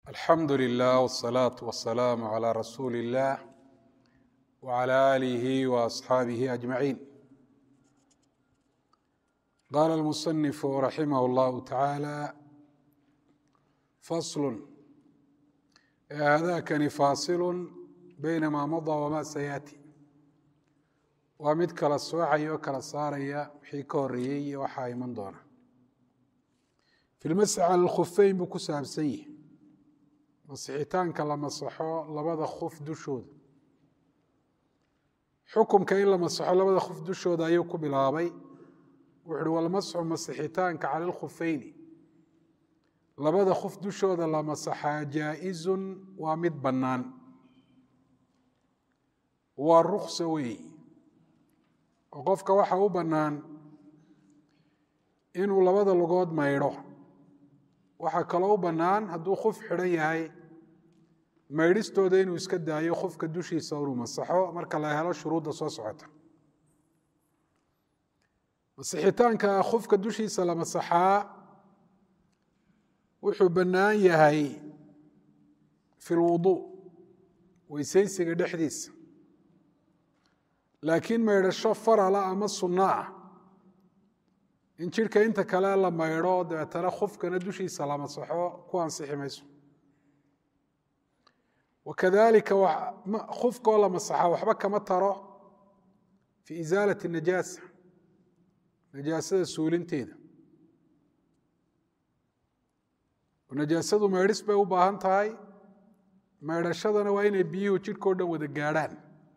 alxamdu lilah wsalaatu wasalaamu calaa rasuuli illaah wcala aalihi waasxaabihi ajmaciin qaala almusanifu raximah llahu tacaala faslun haadakani faasilun beyna maa madaa wamaa sayaati waa mid kala soocaya oo kala saaraya wixii ka horeeyey iyo waxaa iman doona fi lmasxi cala alkhufeyn buu ku saabsan yihi masixitaanka la masaxo labada khuf dushooda xukumka in la masaxo labada khuf dushooda ayuu ku bilaabay wuxu uhi walmasxu masixitaanka cala alkhufeyni labada khuf dushooda la masaxaa jaa-izun waa mid bannaan waa ruksa weey oo qofka waxa u bannaan inuu labada lugood maydho waxaa kaloo u bannaan hadduu khuf xidhan yahay maydhistooda inuu iska daayo khufka dushiisa inuu masaxo marka la helo shuruudda soo socota masixitaanka khufka dushiisa la masaxaa wuxuu bannaan yahay fi lwuduu weysaysiga dhexdiisa laakiin maydhasho farala ama sunno ah in jidhka inta kale la maydho dabeetana khufkana dushiisa la masaxo ku ansixi mayso wakadalika khufkoo la masaxa waxba kama taro fi isaalati najaasa najaasada suulinteeda najaasadu maydhis bay u baahan tahay maydhashadana waa inay biyuhu jidhkao dhan wada gaadhaan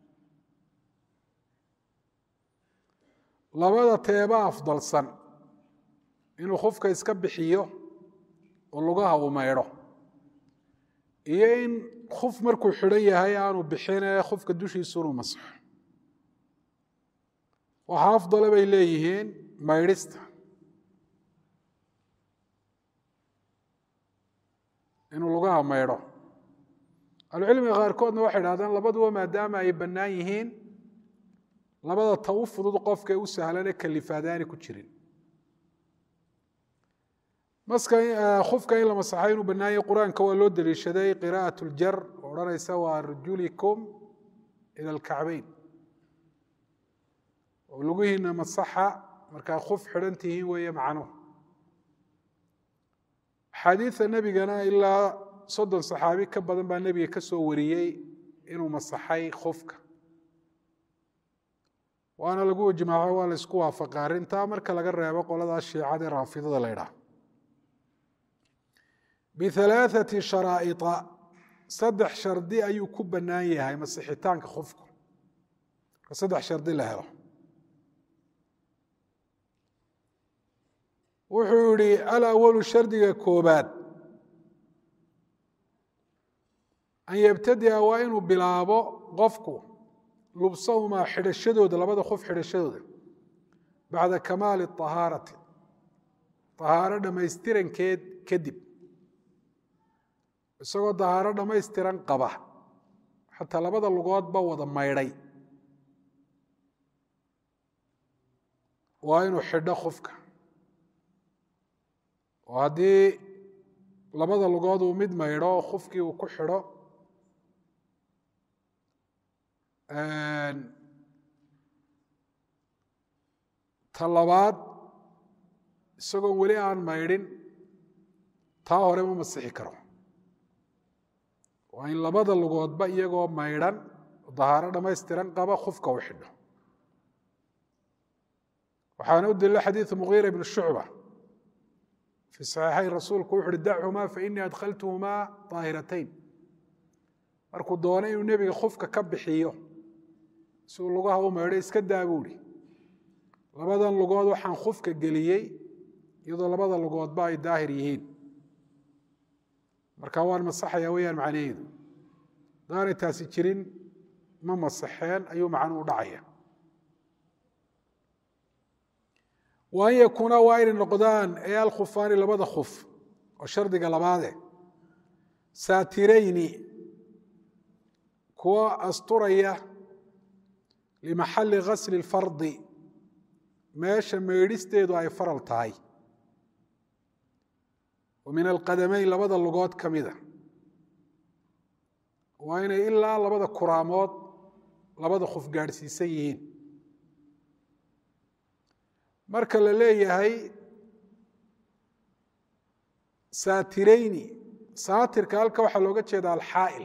labada teeba afdalsan inuu khufka iska bixiyo oo lugaha uu maydho iyo in khuf markuu xidhan yahay aanu bixine khufka dushiisu inuu masaxo waxaa afdale bay leeyihiin maydhista inuu lugaha maydho ahlucilmiga qaarkoodna waxay idhahdeen labaduba maadaama ay bannaan yihiin labada ta u fudud qofka u sahlane kalifaadaani ku jirin khufka in la masaxay inuu bannaanyay qur-aanka waa loo deliishaday qira'at ljar oo odhanaysa waa rujulikum ila alkacbeyn oo lugihiina masaxa markaa khuf xidhan tihiin weeye macnuhu axaadiida nebigana ilaa soddon saxaabi ka badan baa nebiga ka soo wariyey inuu masaxay khufka waana lagu ijmaaco waa la isku waafaqa arrintaa marka laga reebo qoladaa shiicada raafidada la ydhaah bihalaaثati sharaa'ia saddex shardi ayuu ku bannaan yahay masixitaanka khufku marka saddex shardi la helo wuxuu yihi alawalu shardiga koobaad an yabtadia waa inuu bilaabo qofku lubsahumaa xidhashadooda labada qof xidhashadooda bacda kamaali ahaarati ahaaro dhammaystirankeed kadib isagoo dahaaro dhammaystiran qaba xataa labada lugoodba wada maydhay waa inuu xidho khufka oo haddii labada lugood uu mid maydho khufkii uu ku xidho ta labaad isagoo weli aan maydhin taa hore ma masixi karo waa in labada lugoodba iyagoo maydhan dahaaro dhammaystiran qaba khufka u xidho waxaana u daliila xadiidu mugiira ibn shucba fii saxiixayn rasuulku wuxu uhi dachumaa fainii adkhaltuhumaa daahiratayn markuu doonay inuu nebiga khufka ka bixiyo si uu lugaha u maydho iska daa buu ihi labadan lugood waxaan khufka geliyey iyadoo labada lugoodba ay daahir yihiin marka waan masaxaya weyaan macnaheedu hadaanay taasi jirin ma masaxeen ayuu macnuu dhacaya wa an yakuuna waa inay noqdaan ee alkhufaani labada khuf oo shardiga labaade saatirayni kuwa asturaya limaxali gasli اlfardi meesha maydhisteedu ay faral tahay min alqadamayn labada lugood ka mida waa inay ilaa labada kuraamood labada khuf gaadhsiisan yihiin marka la leeyahay saatirayni saatirka halka waxaa looga jeeda alxaa'il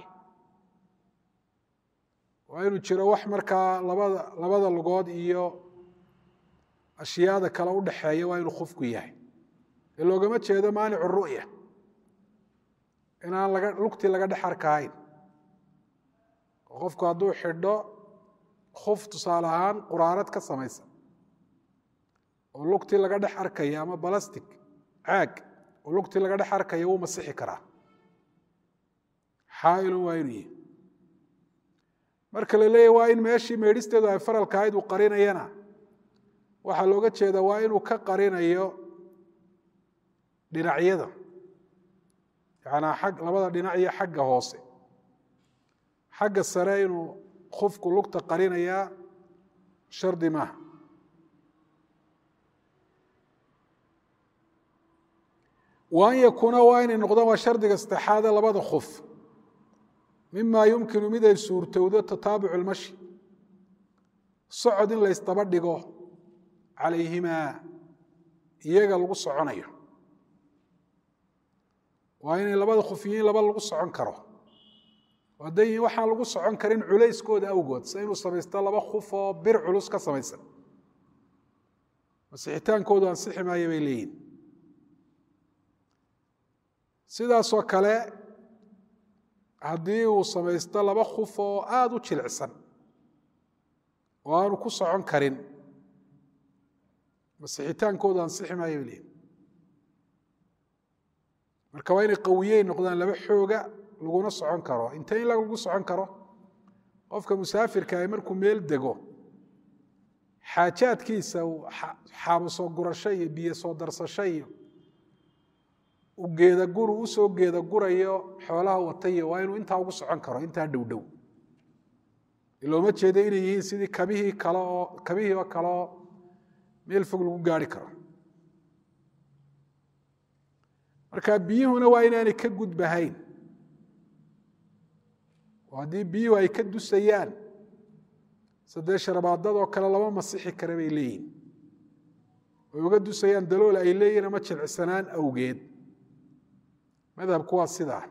waa inuu jiro wax markaa labada labada lugood iyo ashyaada kale u dhaxeeya waa inuu khufku yahay ee loogama jeedo maanicu ru'ya inaan laga lugtii laga dhex arkahayn oo qofku hadduu xidho khuf tusaale ahaan quraarad ka samaysan oo lugtii laga dhex arkaya ama balastic caag oo lugtii laga dhex arkaya wuu masixi karaa xaailun waa inuu yihi marka la leeyahy waa in meeshii meedhisteedu ay faralka ahayd uu qarinayana waxaa looga jeeda waa inuu ka qarinayo dhinacyada yanaa ag labada dhinac iyo xagga hoose xagga sare inuu khufku lugta qarinayaa shardi maaha wa an yakuuna waa inay noqdaan waa shardiga saddexaade labada khuf mima yumkinu mid ay suurtowdo tataabucu lmashi socod in laysdaba dhigo calayhimaa iyaga lagu soconayo waa inay labada khuf yihiin laba lagu socon karo hadday yihiin waxaan lagu socon karin culayskooda awgood se inuu samaysto laba khuf oo bir culus ka samaysan masixitaankoodu ansixi maayo bay leeyihin sidaasoo kale haddii uu samaysto laba khuf oo aada u jilicsan oo aanu ku socon karin masixitaankoodu ansixi maayo bay leeyihin marka waa inay qawiyey noqdaan laba xooga laguna socon karo inte in lagu socon karo qofka musaafirka ah markuu meel dego xaajaadkiisa xaabo soo gurasho iyo biyo soo darsasho iyo geedaguru usoo geedagurayo xoolaha watayo waa inuu intaa ugu socon karo intaa dhow dhow looma jeedo inay yihiin sidii kabihii kale oo kabihii oo kale oo meel fog lagu gaari karo marka biyuhuna waa inaanay ka gudbahayn oo haddii biyuhu ay ka dusayaan sadee sharabaadadoo kale lama masixi kara bay leeyihin oy uga dusayaan dalool ay leeyihin ama jilcisanaan awgeed madhabku waa sidaa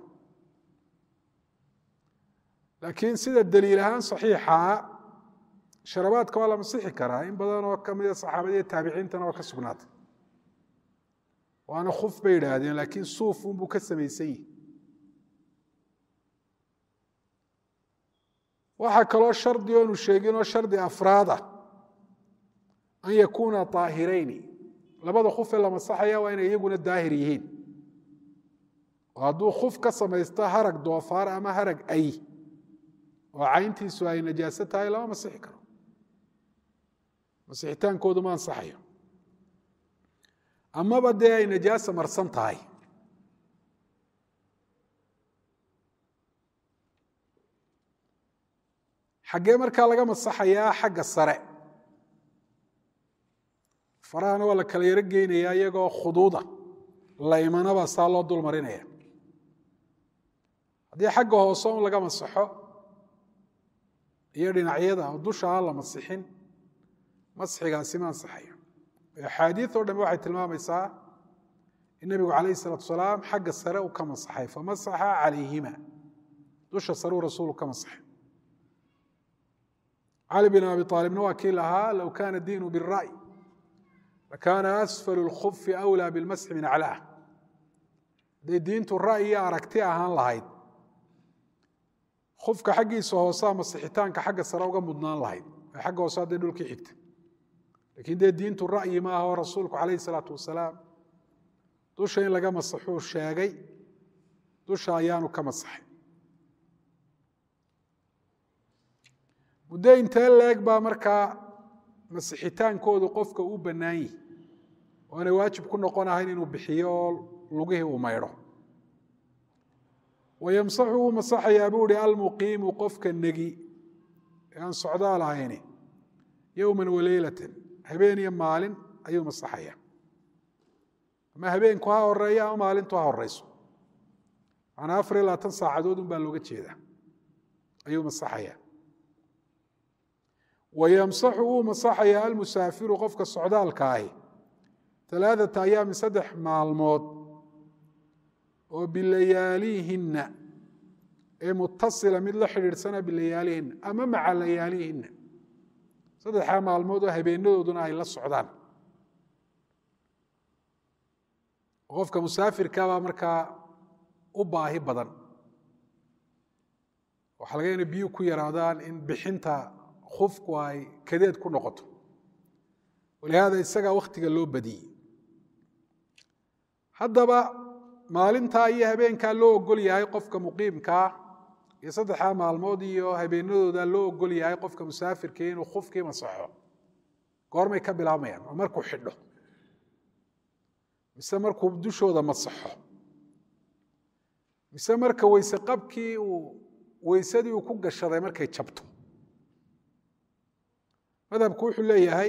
laakiin sida daliil ahaan saxiixaa sharabaadka waa la masixi karaa in badan oo kamida saxaabada iyo taabiciintana waa ka sugnaatay waana khuf bay idhaahdeen laakiin suuf unbuu ka samaysan yihi waxaa kaloo shardi oonu sheeginoo shardi afraada an yakuuna aahirayni labada khufee la masaxaya waa inay iyaguna daahir yihiin oo hadduu khuf ka samaysto harag doofaar ama harag ay oo cayntiisu ay najaaso tahay lama masixi karo masixitaankoodu ma ansaxayo amaba dee ay najaasa marsan tahay xaggee markaa laga masaxayaa xagga sare farahana waa la kala yaro geynayaa iyagoo khuduuda laymanaba saa loo dul marinaya haddii xagga hoose un laga masaxo iyo dhinacyada oo dusha aan la masixin masxigaasi ma ansaxayo axaadiid oo dhambe waxay tilmaamaysaa in nebigu calayh isalaatu salaam xagga sare uu ka masaxay famasaxa calayhima dusha sare uu rasuulu ka masaxay cali bin abi aalibna waa kii lahaa low kana diinu bira'y lakaana asfalu lkhufi awlaa bilmasxi min aclaah hadday diintu ra'yi iyo aragti ahaan lahayd khufka xaggiisa hoosea masixitaanka xagga sare uga mudnaan lahayd ee xagga hoose hadday dhulkii xigta lakiin dee diintu ra'yi ma aha oo rasuulku calayh isalaatu wasalaam dusha in laga masaxuu sheegay dusha ayaanu ka masaxay muddo intee leeg baa markaa masixitaankoodu qofka u bannaan yihi oo aanay waajib ku noqon ahayn inuu bixiyo oo lugihii uu maydho wayamsaxu wuu masaxayaa buu ihi almuqiimu qofka negi ee aan socdaal ahayni yowman waleylatan habeen iyo maalin ayuu masaxaya ama habeenku ha horeeyo ama maalintu ha horeyso macnaa afar iyo labaatan saacadood un baa looga jeedaa ayuu masaxaya wayamsaxu wuu masaxayaa almusaafiru qofka socdaalka ahi alaaثata ayaamin saddex maalmood oo bilayaalihinna ee mutasila mid la xidhiidhsana bilayaalihinna ama maca layaalihinna saddexdaa maalmood oo habeenadooduna ay la socdaan qofka musaafirkabaa markaa u baahi badan waxaa laga ina biyu ku yaraadaan in bixinta khufku ay kadeed ku noqoto walihaada isagaa wakhtiga loo badiyey haddaba maalintaa iyo habeenkaa loo ogol yahay qofka muqiimkaa iyo saddexdaa maalmood iyo habeenadooda loo ogol yahay qofka musaafirka inuu khufkii masaxo goormay ka bilaabmayaan oo markuu xidho mise markuu dushooda masaxo mise marka weyse qabkii uu weysadii uu ku gashaday markay jabto madhabku wuxuu leeyahay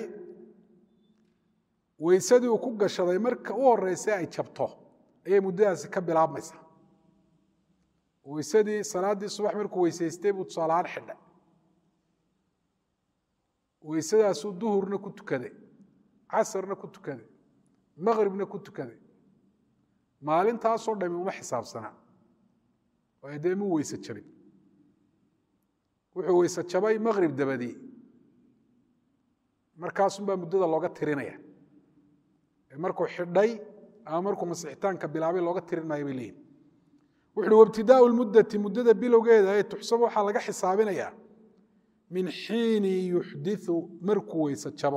weysadii uu ku gashaday marka u horeysa ay jabto ayay muddadaasi ka bilaabmaysaa weysadii salaaddii subax markuu weysaystay buu tusaalahaan xidhay weysadaasuu duhurna ku tukaday casarna ku tukaday maqribna ku tukaday maalintaasoo dhami uma xisaabsanaa waayo dee muu weyse jabin wuxuu weyse jabay maqrib dabadii markaasunbaa muddada looga tirinaya markuu xidhay ama markuu masixitaanka bilaabay looga tirin maayo bay leeyihin wuxuuhi wabtidaau lmuddati muddada bilowgeeda ee tuxsabo waxaa laga xisaabinayaa min xiini yuxdiu markuu weyse jabo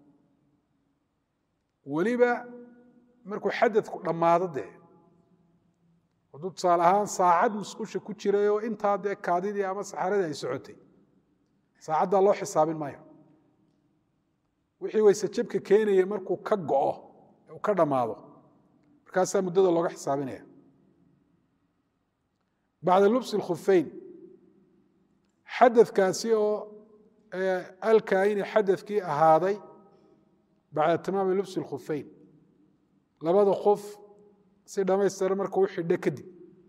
weliba markuu xadadku dhammaado dee hadduu tusaale ahaan saacad musqusha ku jiray oo intaa dee kaadidii ama saxaradii ay socotay saacaddaa loo xisaabin maayo wixii weyse jabka keenayay markuu ka go'o uu ka dhammaado markaasaa muddada looga xisaabinaya bacda lubsi اkhufeyn xadadkaasi oo alkaayini xadadkii ahaaday bacda tamaami lubsi اkhufeyn labada kuf si dhammaystiran marka u xidho kadib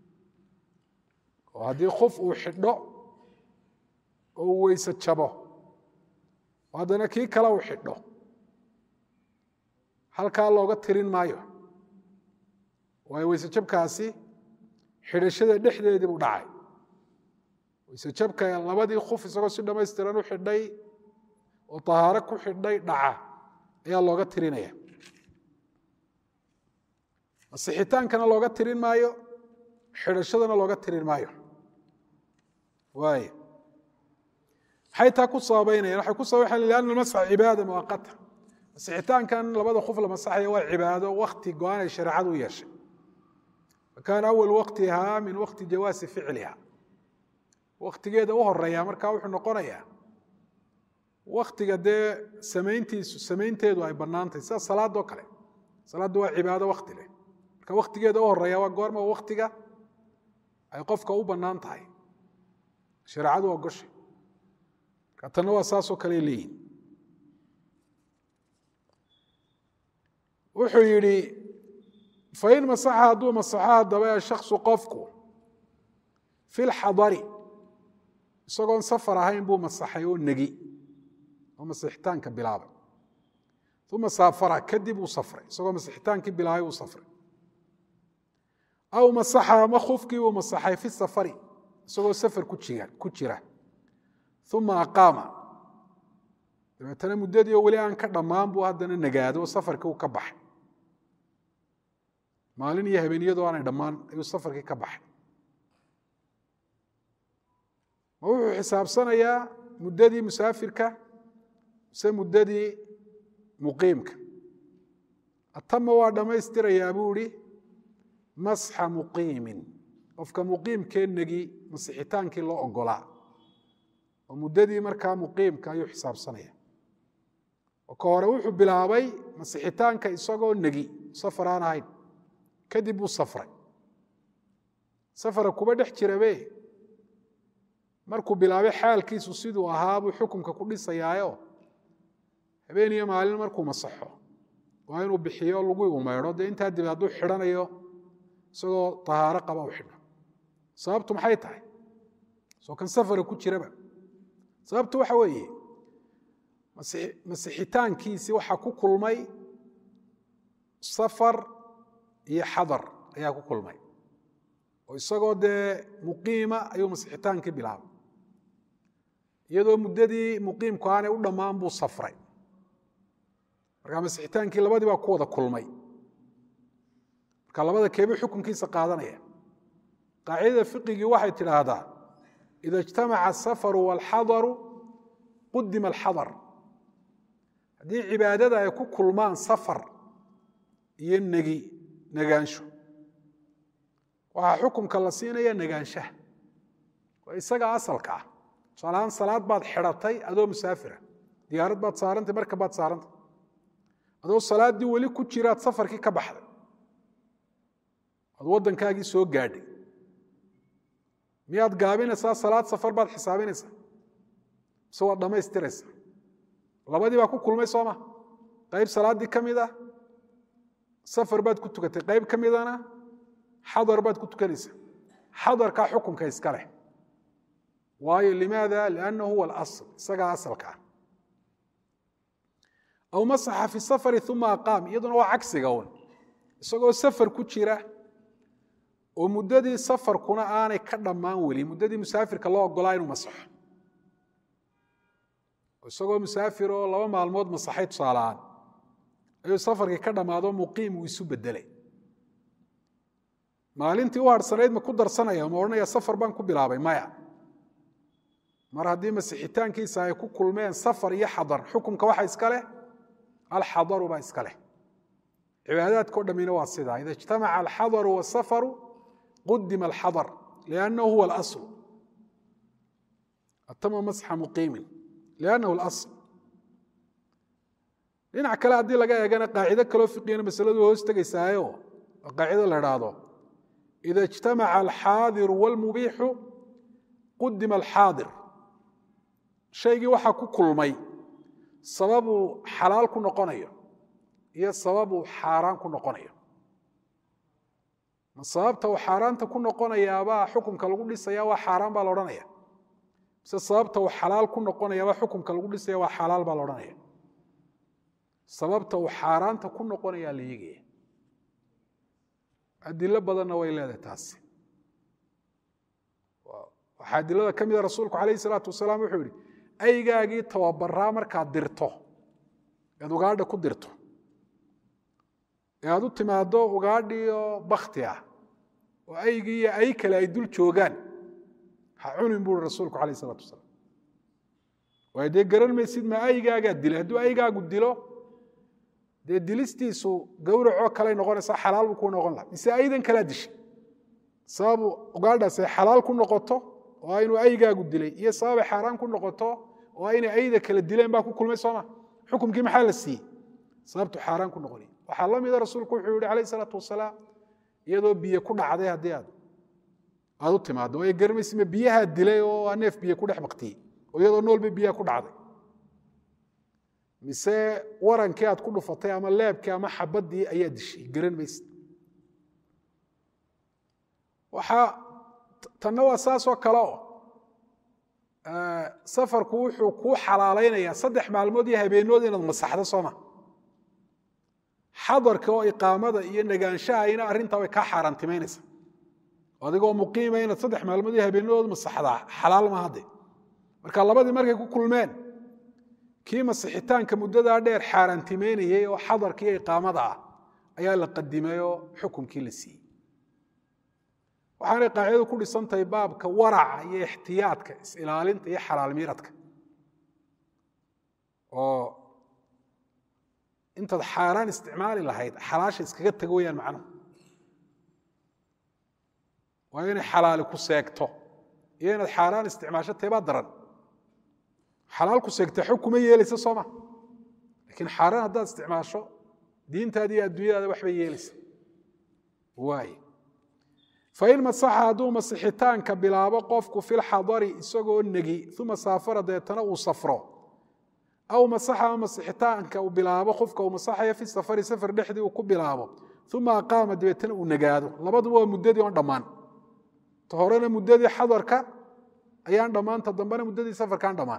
oo haddii kuf uu xidho oo uu weyse jabo oo haddana kii kale uu xidho halkaa looga tirin maayo waayo weyse jabkaasi xidhashada dhexdeedii buu dhacay weyse jabka labadii kuf isagoo si dhammaystiran u xidhay oo tahaaro ku xidhay dhaca ayaa looga tirinaya masixitaankana looga tirin maayo xidhashadana looga tirin maayo waay maxay taa ku sababaynayaan waxay ku sababayan lianna almasxa cibaada muaqata masixitaankan labada kuf la masaxaya waa cibaado wakti go-aan ay shareecadu u yeeshay fakaana awal waktihaa min wakti jawaasi ficliha waktigeeda u horeeya markaa wuxuu noqonayaa waktiga dee samayntiisu samaynteedu ay bannaantahy sida salaadoo kale salaaddu waa cibaado wakti leh marka waktigeeda u horeeya waa goorma waktiga ay qofka u bannaan tahay shareecadu waa goshay marka tanna waa saasoo kale leeyihin wuxuu yidhi fain masaxa hadduu masaxo haddaba shaksu qofku fi lxadari isagoon safar ahayn buu masaxay oo negi oo masixitaanka bilaabay uma saafara kadib uu safray isagoo masixitaankii bilaabay uu safray aw masaxa ama kufkii uu masaxay fi safari isagoo safar ku jira uma aqaama dabeetana muddadii oo weli aan ka dhammaan buu haddana nagaado oo safarkii uu ka baxay maalin iyo habeeniyadoo aanay dhammaan ayuu safarkii ka baxay ma wuxuu xisaabsanayaa muddadii musaafirka mise muddadii muqiimka atama waa dhammaystirayaa buu ihi masxa muqiimin qofka muqiimkee negi masixitaankii loo ogolaa oo muddadii markaa muqiimka ayuu xisaabsanaya oo ka hore wuxuu bilaabay masixitaanka isagoo negi safar aan ahayn kadib buu safray safara kuba dhex jirabe markuu bilaabay xaalkiisu siduu ahaa buu xukunka ku dhisayaayo habeen iyo maalin markuu masaxo waa inuu bixiyo lagu umeydho dee intaa dib hadduu xidhanayo isagoo tahaaro qaba u xidho sababtu maxay tahay soo kan safara ku jiraba sababtu waxa weeye masixitaankiisii waxaa ku kulmay safar iyo xadar ayaa ku kulmay oo isagoo dee muqiima ayuu masixitaankii bilaabay iyadoo muddadii muqiimku aanay u dhammaan buu safray markaa masixitaankii labadii baa ku wada kulmay marka labada keebuu xukunkiisa qaadanaya qaacidada fiqigii waxay tidhaahdaa ida ijtamaca asafaru waalxadaru qudima alxadar haddii cibaadada ay ku kulmaan safar iyo negi negaansho waxaa xukunka la siinaya negaanshaha waa isaga asalka ah tusaalahaan salaad baad xidhatay adoo musaafira diyaarad baad saarantay marka baad saarantay adoo salaaddii weli ku jiraad safarkii ka baxday aad waddankaagii soo gaadhay miyaad gaabinaysaa salaad safar baad xisaabinaysaa mise waad dhammaystiraysaa labadii baa ku kulmay sooma qayb salaaddii ka mid ah safar baad ku tukatay qayb ka midana xadar baad ku tukanaysaa xadarkaa xukunka iska leh waayo limaada liannahu huwa alasl isagaa asalka ah aw masaxa fi safari uma aqaam iyaduna waa cagsiga un isagoo safar ku jira oo muddadii safarkuna aanay ka dhammaan weli muddadii musaafirka loo ogolaa inuu masaxo isagoo musaafir oo laba maalmood masaxay tusaalahaan ayuu safarkii ka dhammaado muqiim uu isu bedelay maalintii u harhsanayd ma ku darsanaya ma odhanaya safar baan ku bilaabay maya mar haddii masixitaankiisa ay ku kulmeen safar iyo xadar xukunka waxa iska leh alxadaru baa iska leh cibaadaadka o dhammina waa sidaa ida ijtamaca alxadaru wasafaru qudima alxadar liannahu huwa alasl atama masxa muqiimin liannahu alasl dhinac kale haddii laga eegana qaacido kaloo fiqigana masaladu hoos tegaysaayo oo qaacido la idhaahdo ida ijtamaca alxaadiru wاlmubiixu qudima alxaadir shaygii waxaa ku kulmay sababuu xalaal ku noqonayo iyo sababuu xaaraan ku noqonayo ma sababta uu xaaraanta ku noqonayaabaa xukunka lagu dhisaya waa xaaraan baa la odhanaya mise sababta uu xalaal ku noqonayaabaa xukunka lagu dhisaya waa xalaal baa la odhanaya sababta uu xaaraanta ku noqonayaa la eegaya adilo badanna way leedahay taasi waxaa adilada ka mida rasuulku calayhi salaatu wasalaam wuxuu yihi aygaagii tababaraa markaad dirto ead ugaadha ku dirto ee aad u timaaddo ugaadhii oo bakti ah oo aygii iyo ay kale ay dul joogaan ha cunin buui rasuulku calayh isalaatu wasalaam waayo dee garan maysid ma aygaagaa dilay hadduu aygaagu dilo dee dilistiisu gawracoo kaley noqonaysaa xalaal buu kuu noqon laha mise aydan kalaa dishay sababu ugaadhaas ay xalaal ku noqoto oo inuu aygaagu dilay iyo sababay xaaraan ku noqoto oo inay ayda kala dileen baa ku kulmay sooma xukumkii maxaa la siiyey sababtu xaaraan ku noqonay waxaa la mida rasuulku wuxuu yihi calayh isalaatu wasalaam iyadoo biyo ku dhacday haddii aad aad u timaado waayo garmaysima biyahaa dilay oo aa neef biyo ku dhex baktiyey oo iyadoo noolba biyaha ku dhacday mise warankii aad ku dhufatay ama leebkii ama xabaddii ayaa dishay garan maysid waxaa tanna waa saasoo kale oo safarku wuxuu kuu xalaalaynayaa saddex maalmood iyo habeennood inaad masaxdo sooma xadarka oo iqaamada iyo nagaanshahayna arrintaa way kaa xaaraantimaynaysa adigoo muqiima inaad saddex maalmood iyo habeennadood masaxdaa xalaal ma hadde marka labadii markay ku kulmeen kii masixitaanka muddadaa dheer xaaraantimaynayey oo xadarka iyo iqaamada ah ayaa la qadimay oo xukunkii la siiyey waxaanay qaacidadu ku dhisantahay baabka waraca iyo ixtiyaadka is-ilaalinta iyo xalaal miiradka oo intaad xaaraan isticmaali lahayd xalaasha iskaga tago weyaan macnuhu waa inay xalaali ku seegto iyo inaad xaaraan isticmaasho teebaa daran xalaal ku seegta xog kuma yeelaysa sooma lakiin xaaraan haddaad isticmaasho diintaada iyo adduunyadaada waxbay yeelaysa waay fain masaxa hadduu masixitaanka bilaabo qofku filxadari isagoo negi uma saafara deetana uu safro aw masaxa ama masixitaanka uu bilaabo qofka uu masaxayo fi safari safar dhexdii uu ku bilaabo uma aqaama dabeetana uu nagaado labaduba waa muddadii oon dhammaan ta horena muddadii xadarka ayaan dhammaanta dambena muddadii safarkaan dhammaan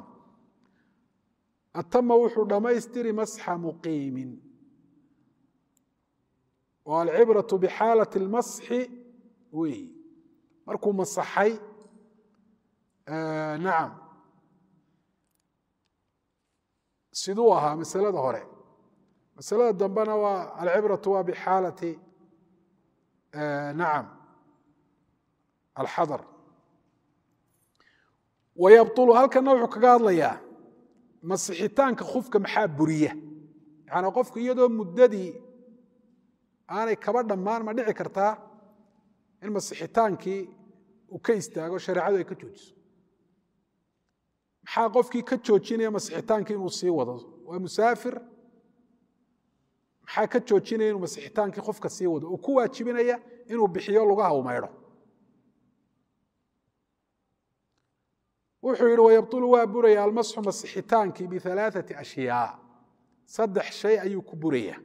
atama wuxuu dhammaystiri masxa muqiimin oo alcibraةu bixaalaة اlmasxi wey markuu masaxay nacam siduu ahaa masalada hore masalada dambena waa alcibraةu waa bixaalati nacam alxadar wayabطulu halkana wuxuu kaga hadlayaa masixitaanka khufka maxaa buriya yaani qofku iyadoo muddadii aanay kaba dhammaan ma dhici kartaa in masixitaankii uu ka istaago shareecadu ay ka joojiso maxaa qofkii ka joojinaya masixitaankii inuu sii wado waa musaafir maxaa ka joojinaya inuu masixitaankii qofka sii wado oo ku waajibinaya inuu bixiyo lugaha u maydho wuxuu yihi wayabطulu waa buraya almasxu masixitaankii bialaaثati ashyaa saddex shay ayuu ku buraya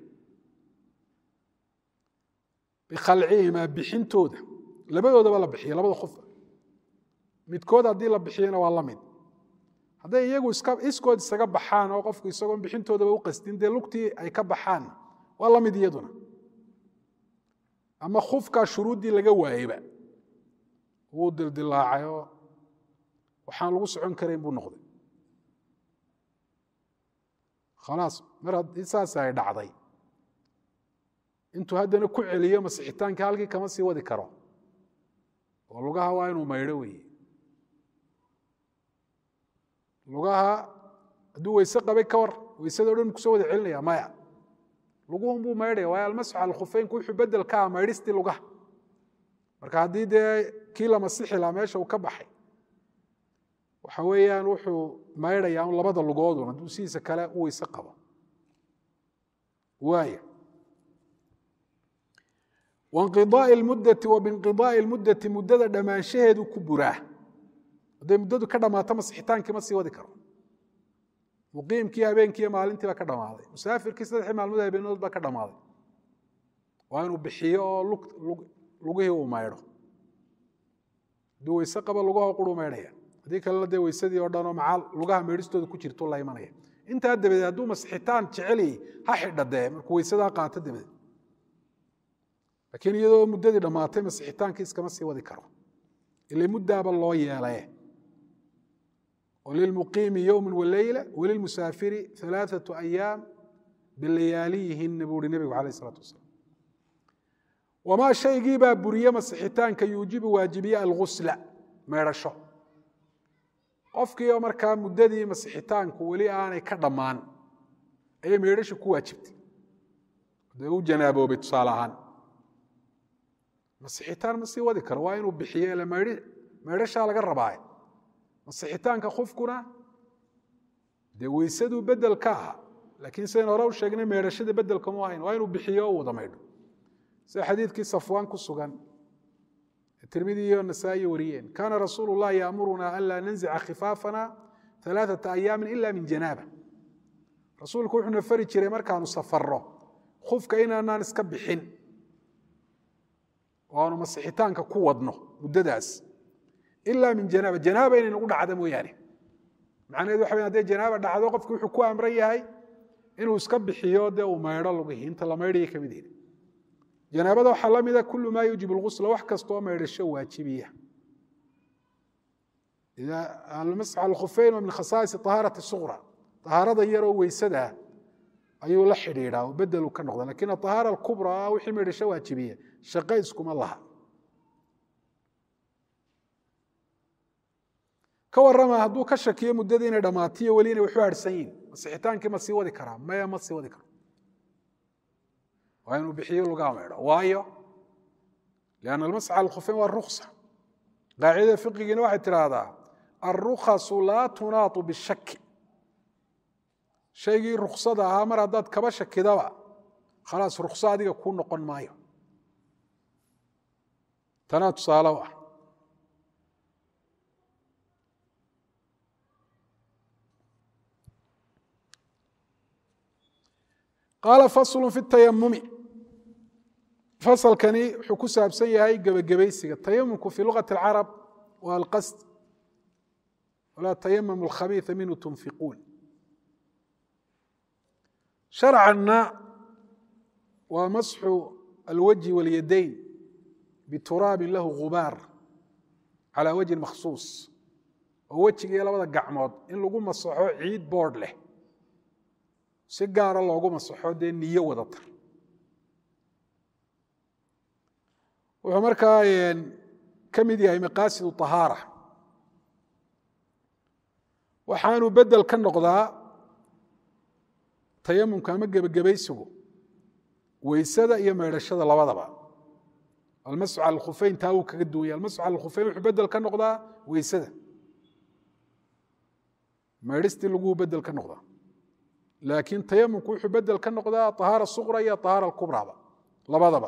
bikhalcihimaa bixintooda labadoodaba la bixiyo labada qofa midkood haddii la bixiyona waa la mid hadday iyagu iskood isaga baxaan oo qofku isagoon bixintoodaba u qasdin dee lugtii ay ka baxaan waa la mid iyaduna ama khufkaa shuruuddii laga waayeyba wuu dildilaacay oo waxaan lagu socon karayn buu noqday khalaas mar haddii saas ay dhacday intuu haddana ku celiyo masixitaankii halkii kama sii wadi karo oo lugaha waa inuu maydho weeye lugaha hadduu weyse qabay ka war weysadao dhan kusoo wada celinaya maya luguhun buu maydhaya waayo almasxu cala khufeynku wuxuu bedel ka ah maydhistii lugaha marka haddii dee kii la masixi lahaa meesha uu ka baxay waxa weeyaan wuxuu maydhayaa un labada lugoodun hadduu sidiisa kale u weyse qabo waaya wainqidaai lmuddati wa biinqidaai lmuddati muddada dhammaanshaheedu ku buraa hadday muddadu ka dhammaato masixitaankii ma sii wadi karo muqiimkii habeenkiiyo maalintii baa ka dhammaaday musaafirkii saddexii maalmood habeenood baa ka dhammaaday waa inuu bixiyo oo lugihii uu maydho hadduu weyse qaba lugaho quru maydhaya haddii kalena dee weysadii oo dhanoo macaal lugaha meydhistooda ku jirtu la imanaya intaa dabadeed hadduu masixitaan jecelyay ha xidha dee markuu weysadaa qaato dabadeed laakiin iyadoo muddadii dhammaatay masixitaankii iskama sii wadi karo ile muddaaba loo yeelaye oo lilmuqiimi yowma waleyla walilmusaafiri alaaثaةu ayaam bilayaaliyihinna buu uhi nebigu alayh الsalaatu wasalaam wamaa shaygii baa buriye masixitaanka yuujibu waajibiye algusla meedhasho qofkii oo markaa muddadii masixitaanku weli aanay ka dhammaan ayay meedhashu ku waajibtay dee u janaaboobay tusaale ahaan masixitaan ma sii wadi karo waa inuu bixiyo ile meydhashaa laga rabaaye masixitaanka qofkuna dee weysaduu bedel ka aha laakiin sidayn hore u sheegnay meydhashada bedelka mu ahayn waa inuu bixiyo o wada maydho sida xadiidkii safwaan ku sugan tirmidi iyo nasaa'i wariyeen kaana rasuulu llahi yaamuruna an laa nanzica khifaafana alaaثata ayaamin ila min janaaba rasuulku wuxuuna fari jiray markaanu safarro khufka inaanaan iska bixin oo aanu masixitaanka ku wadno muddadaas ila min janaaba janaaba inay nagu dhacda mooyaane macnaheedu waxa wey hadday janaaba dhacdo qofki wuxuu ku amran yahay inuu iska bixiyo dee uu maydho lugihii inta la maydhaya ka mid yihi janaabada waxaa la mida kulu maa yuujib اlgusla wax kastoo maydhasho waajibiya almasx alkhufeyn waa min khasaais طahaarati suqra طahaarada yaroo weysada ayuu la xidhiidhaa oo bedelu ka noqda lakin aطahaara alkubra wixii maydhasho waajibiya shaqo iskuma laha ka warama hadduu ka shakiyo muddadii inay dhammaatiyo weli inay waxu harhsan yihin masixitaankii ma sii wadi karaa maya ma sii wadi karo waa inuu bixiyo lugaa maydho waayo lianna almasxa alkhufeyn waa ruksa qaacidada fiqigiina waxay tidhaahdaa alrukhasu laa tunaatu bishaki shaygii ruksada ahaa mar haddaad kaba shakidaba khalaas rukso adiga kuu noqon maayo tanaa tusaale u ah qaala faslu fi tayamumi fasalkani wuxuu ku saabsan yahay gebagabaysiga tayamumku fii luqati اlcarab waa alqasd walaa tayamamu alkhabiia minhu tunfiquun sharcanna waa masxu alwajhi walyadayn bituraabin lahu gubaar calaa wajhin makhsuus oo wejiga iyo labada gacmood in lagu masaxo ciid boodh leh si gaara loogu masaxo dee niyo wadata wuxuu markaa ka mid yahay maqaasidu طahaara waxaanu bedel ka noqdaa tayamumka ama gebagabaysigu weysada iyo maydhashada labadaba almasxu cala alkhufeyn taa wuu kaga duwanya almasxu cala alkhufeyn wuxuu bedel ka noqdaa weysada maydhistii laguu bedel ka noqdaa laakiin tayamumku wuxuu bedel ka noqdaa طahaara suqra iyo طahaara alkubraba labadaba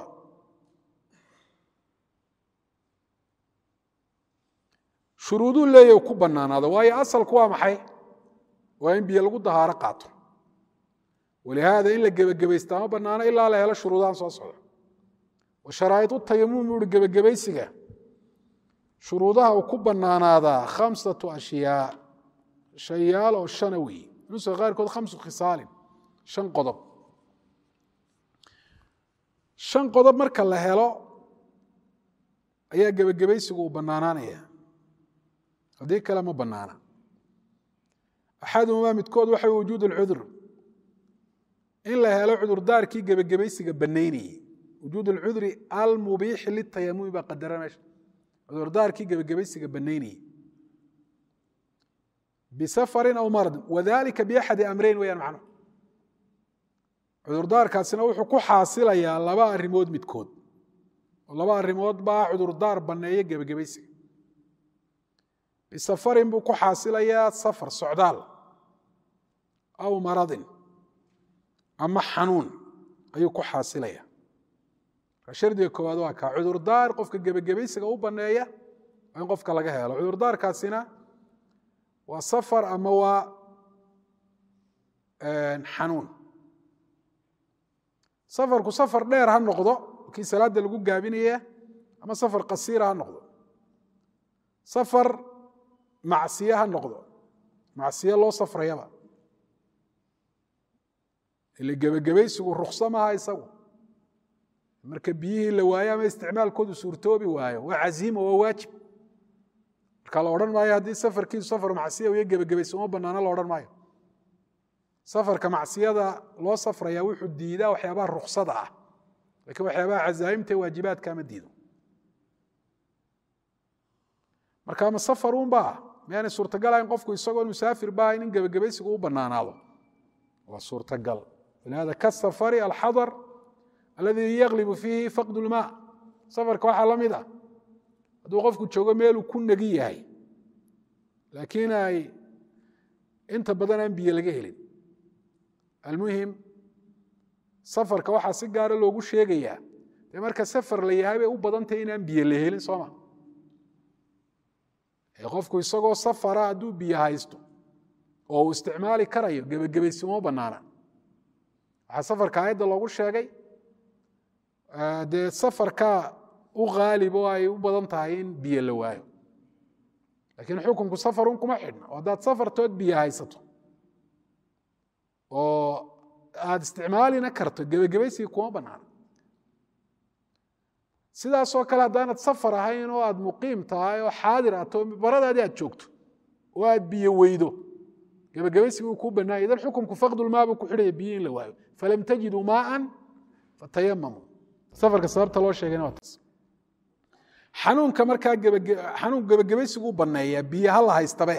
shuruuduu leeya ku banaanaado waayo asalku waa maxay waa in biyo lagu dahaaro qaato walihaada in la gebagabaysta ma banaano ilaa la helo shuruudahan soo socda wa sharaa'idu tayamum ui gebagabaysiga shuruudaha uu ku banaanaadaa khamsatu ashyaa shayaal oo shana weeye nuska qaarkood khamsu khisaalin shan qodob shan qodob marka la helo ayaa gebagabaysigu uu banaanaanaya haddii kale ma banaana axaduhumaa midkood waxa wujuud alcudur in la helo cudurdaarkii gebagabaysiga banaynayey wujuud alcudri almubiixi litayamumi baa qadara meesha cudurdaarkii gebagabaysiga banaynayey bisafarin aw maradin wadalika biaxadi amreyn weyaan macnuhu cudurdaarkaasina wuxuu ku xaasilayaa laba arrimood midkood oo laba arrimood baa cudurdaar banneeya gebagabaysiga bisafarin buu ku xaasilayaa safar socdaal aw maradin ama xanuun ayuu ku xaasilaya shardiga koowaad waa kaa cudurdaar qofka gebagabaysiga u banneeya waa in qofka laga helo cudurdaarkaasina waa safar ama waa xanuun safarku safar dheer ha noqdo kii salaadda lagu gaabinaya ama safar qasiira ha noqdo safar macsiye ha noqdo macsiye loo safrayaba ile gebagabaysigu rukso maaha isagu marka biyihii la waayo ama isticmaalkoodu suurtoobi waayo waa caziima waa waajib marka la odhan maayo haddii safarkiisu safar macsiya iyo gebagabaysi uma banaano la odhan maayo safarka macsiyada loo safraya wuxuu diidaa waxyaabaha ruksada ah lakiin waxyaabaha cazaa'imta waajibaadka ma diido marka ma safarunba miyaanay suurtagal ahayn qofku isagoo musaafir ba ahayn in gebagabaysigu u banaanaado waa suurtagal walihada kasafari alxadar alladii yaglibu fiihi faqd lmaa safarka waxaa la mid ah hadduu qofku joogo meeluu ku negi yahay laakiin ay inta badan aan biyo laga helin almuhim safarka waxaa si gaara loogu sheegayaa dee marka safar la yahay bay u badantahy inaan biyo la helin sooma qofku isagoo safara hadduu biyo haysto oo uu isticmaali karayo gebagabaysi uma banaana waxaa safarka aayadda loogu sheegay dee safarka u khaalib oo ay u badan tahay in biyo la waayo laakiin xukunku safarun kuma xidhna oo haddaad safartood biyo haysato oo aada isticmaalina karto gebagabaysiga kuma banaana sidaasoo kale haddaanad safar ahayn oo aad muqiim tahay oo xaadir ato baradaadii aad joogto oo aad biyo weydo gebagabaysiga uu kuu banaanya idan xukunku faqdulmaa buu ku xidhaya biyo in la waayo falam tajiduu maaan fatayamamuu safarka sababta loo sheegayna waa taas xanuunka markaa xanuun gebagabaysigu u banneeyaa biyo ha la haystabe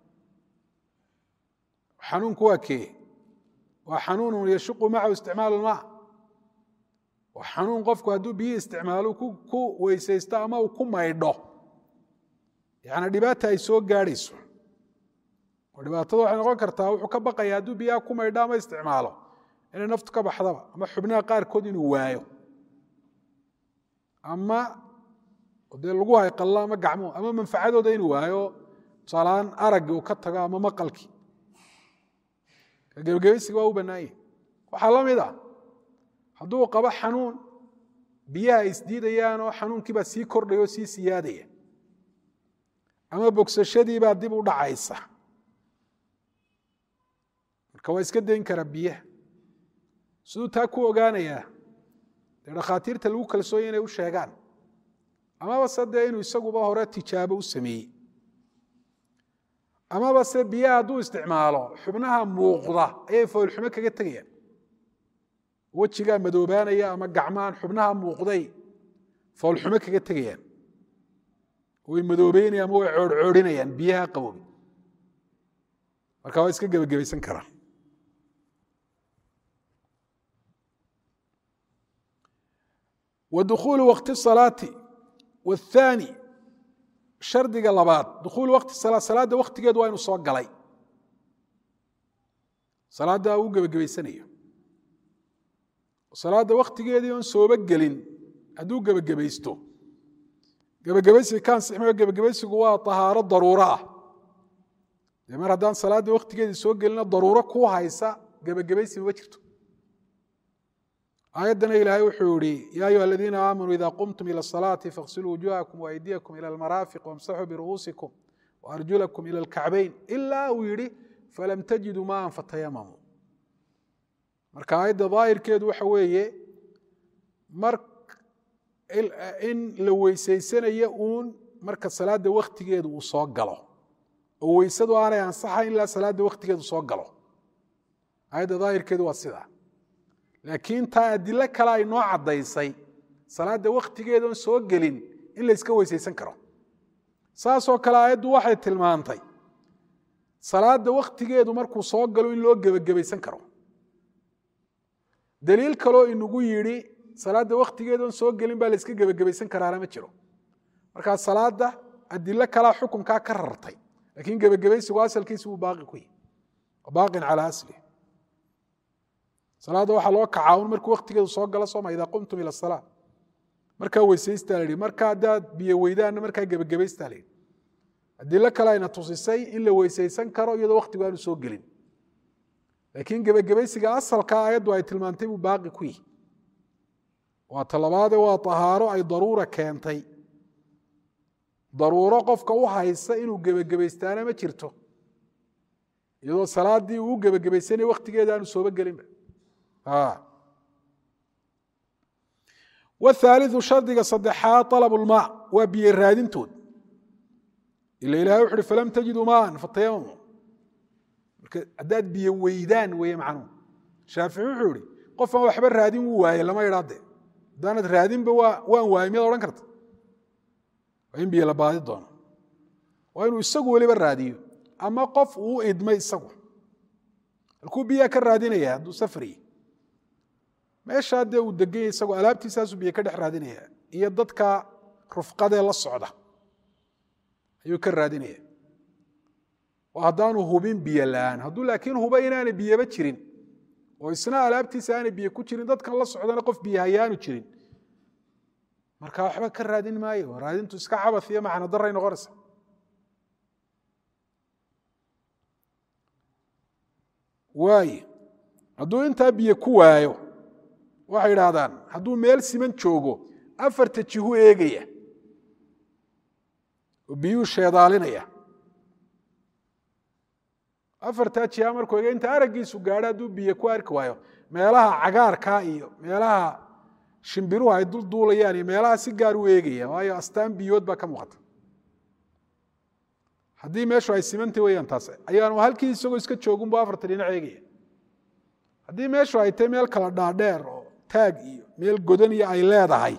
xanuunku waa kee waa xanuunun yashuqu macahu isticmaalu lmaa waa xanuun qofku hadduu biyo isticmaalo ku weysaysto ama uu ku maydho yani dhibaata ay soo gaadhayso oo dhibaatada waxay noqon kartaa wuxuu ka baqaya hadduu biyaha ku maydho ama isticmaalo inay naftu ka baxdaba ama xubnaha qaarkood inuu waayo ama dee lagu hayqallo ama gacmuhu ama manfacadooda inuu waayo tusaalahaan araggii uu ka tago ama maqalkii gebagabaysiga waa u bannaanyah waxaa la mid ah hadduu qabo xanuun biyaha ay isdiidayaan oo xanuunkiibaa sii kordhaya oo sii siyaadaya ama bogsashadiibaa dib u dhacaysa marka waa iska dayn karaa biyaha siduu taa ku ogaanayaa dee dhakhaatiirta lagu kalsoonya inay u sheegaan amaba se dee inuu isaguba hore tijaabo u sameeyey amaba se biyaha hadduu isticmaalo xubnaha muuqda ayay foolxumo kaga tegayaan wejigaa madoobaanaya ama gacmahan xubnaha muuqday foolxumo kaga tegayaan way madoobeynayaan ama way coorhcoorinayaan biyaha qaboobi marka waa iska gebagabaysan karaa wa dukhuulu wakti salaati waathaani shardiga labaad dukhuulu wakti salaa salaadda waktigeedu waa inu soo galay salaadda uu gebagabaysanayo salaadda waktigeedii oon sooba gelin hadduu gebagabaysto gebagabaysiga ka ansixmayo gebagabaysigu waa tahaaro daruuro ah dee mar haddaan salaadda waktigeedii soo gelina daruuro ku haysa gebagabaysi ma jirto aayaddana ilaahay wuxuu yihi ya ayuha aladiina aamanuu ida qumtum ilى الصalaati faغsiluu wujuhakum وaydiyakum ilى اlmaraafiq wamsaxuu biru'uusikum وarjulakum ilى اlkacbayn ila uu yihi falam tajiduu maan fatayamamuu marka aayadda daahirkeedu waxa weeye mar in la weysaysanayo uun marka salaadda waktigeedu uu soo galo oo weysadu aanay ansaxayn ilaa salaadda waktigeedu soo galo aayadda daahirkeedu waa sidaa laakiin taa adilo kale ay noo caddaysay salaadda waktigeedoon soo gelin in la yska weysaysan karo saasoo kale aayaddu waxay tilmaantay salaadda waktigeedu markuu soo galo in loo gebagabaysan karo daliil kaloo inagu yidhi salaadda waktigeedoon soo gelin baa la yska gebagabaysan karaana ma jiro markaa salaadda adilo kalea xukunkaa ka rartay laakiin gebagabaysigu asalkiisi wuu baaqi ku yihi baaqin calaa aslih salaadda waxaa loo kacaa un markuu waktigeedu soo galo sooma idaa qumtum ila salaa markaa weysaystaa la yihi marka haddaad biyo weydaanna markaa gebagabaystaa la yihi adilo kale ayna tusisay in la weysaysan karo iyadoo waktigu aanu soo gelin laakiin gebagabaysiga asalka aayaddu ay tilmaantay buu baaqi ku yihi waa talabaade waa tahaaro ay daruura keentay daruuro qofka u haysa inuu gebagabaystaana ma jirto iyadoo salaaddii uu gebagabaysanaya waktigeeda aanu sooba gelinba wthaaliu shardiga saddexaad alab lmaa waa biyo raadintood ila ilahay wuxu uhi falam tajiduu maan fatayamamu marka haddaad biyo weydaan weeye macnuhu shaafici wuxuu ihi qofaan waxba raadin wuu waaye lama idhaade haddaanad raadinba waan waayey miyaad odhan karta waa in biyo la baadi doono waa inuu isagu weliba raadiyo ama qof uu idmay isagu halkuu biyaa ka raadinaya hadduu safriye meeshaa dee uu deganya isagoo alaabtiisaasuu biyo ka dhex raadinaya iyo dadka rufqadee la socda ayuu ka raadinaya oo haddaanu hubin biyo la-aan hadduu laakiin huba inaanay biyaba jirin oo isna alaabtiisa aanay biyo ku jirin dadkan la socdana qof biyo hayaanu jirin marka waxba ka raadin maayo raadintu iska cabas iyo macno daray noqonaysa waaye hadduu intaa biyo ku waayo waxay idhaahdaan hadduu meel siman joogo afarta jihu eegaya oo biyuu sheedaalinaya afartaa jiha markuu eega inta araggiisu gaadho hadduu biyo ku arki waayo meelaha cagaarkaa iyo meelaha shimbiruhu ay dulduulayaan iyo meelaha si gaar u eegaya waayo astaan biyood baa ka muuqata haddii meeshu ay simantay weyaan taas ayaanu halkii isagoo iska joogunbu afarta dhinac eegaya haddii meeshu ay tahay meel kala dhaadheer oo taag iyo meel godan iyo ay leedahay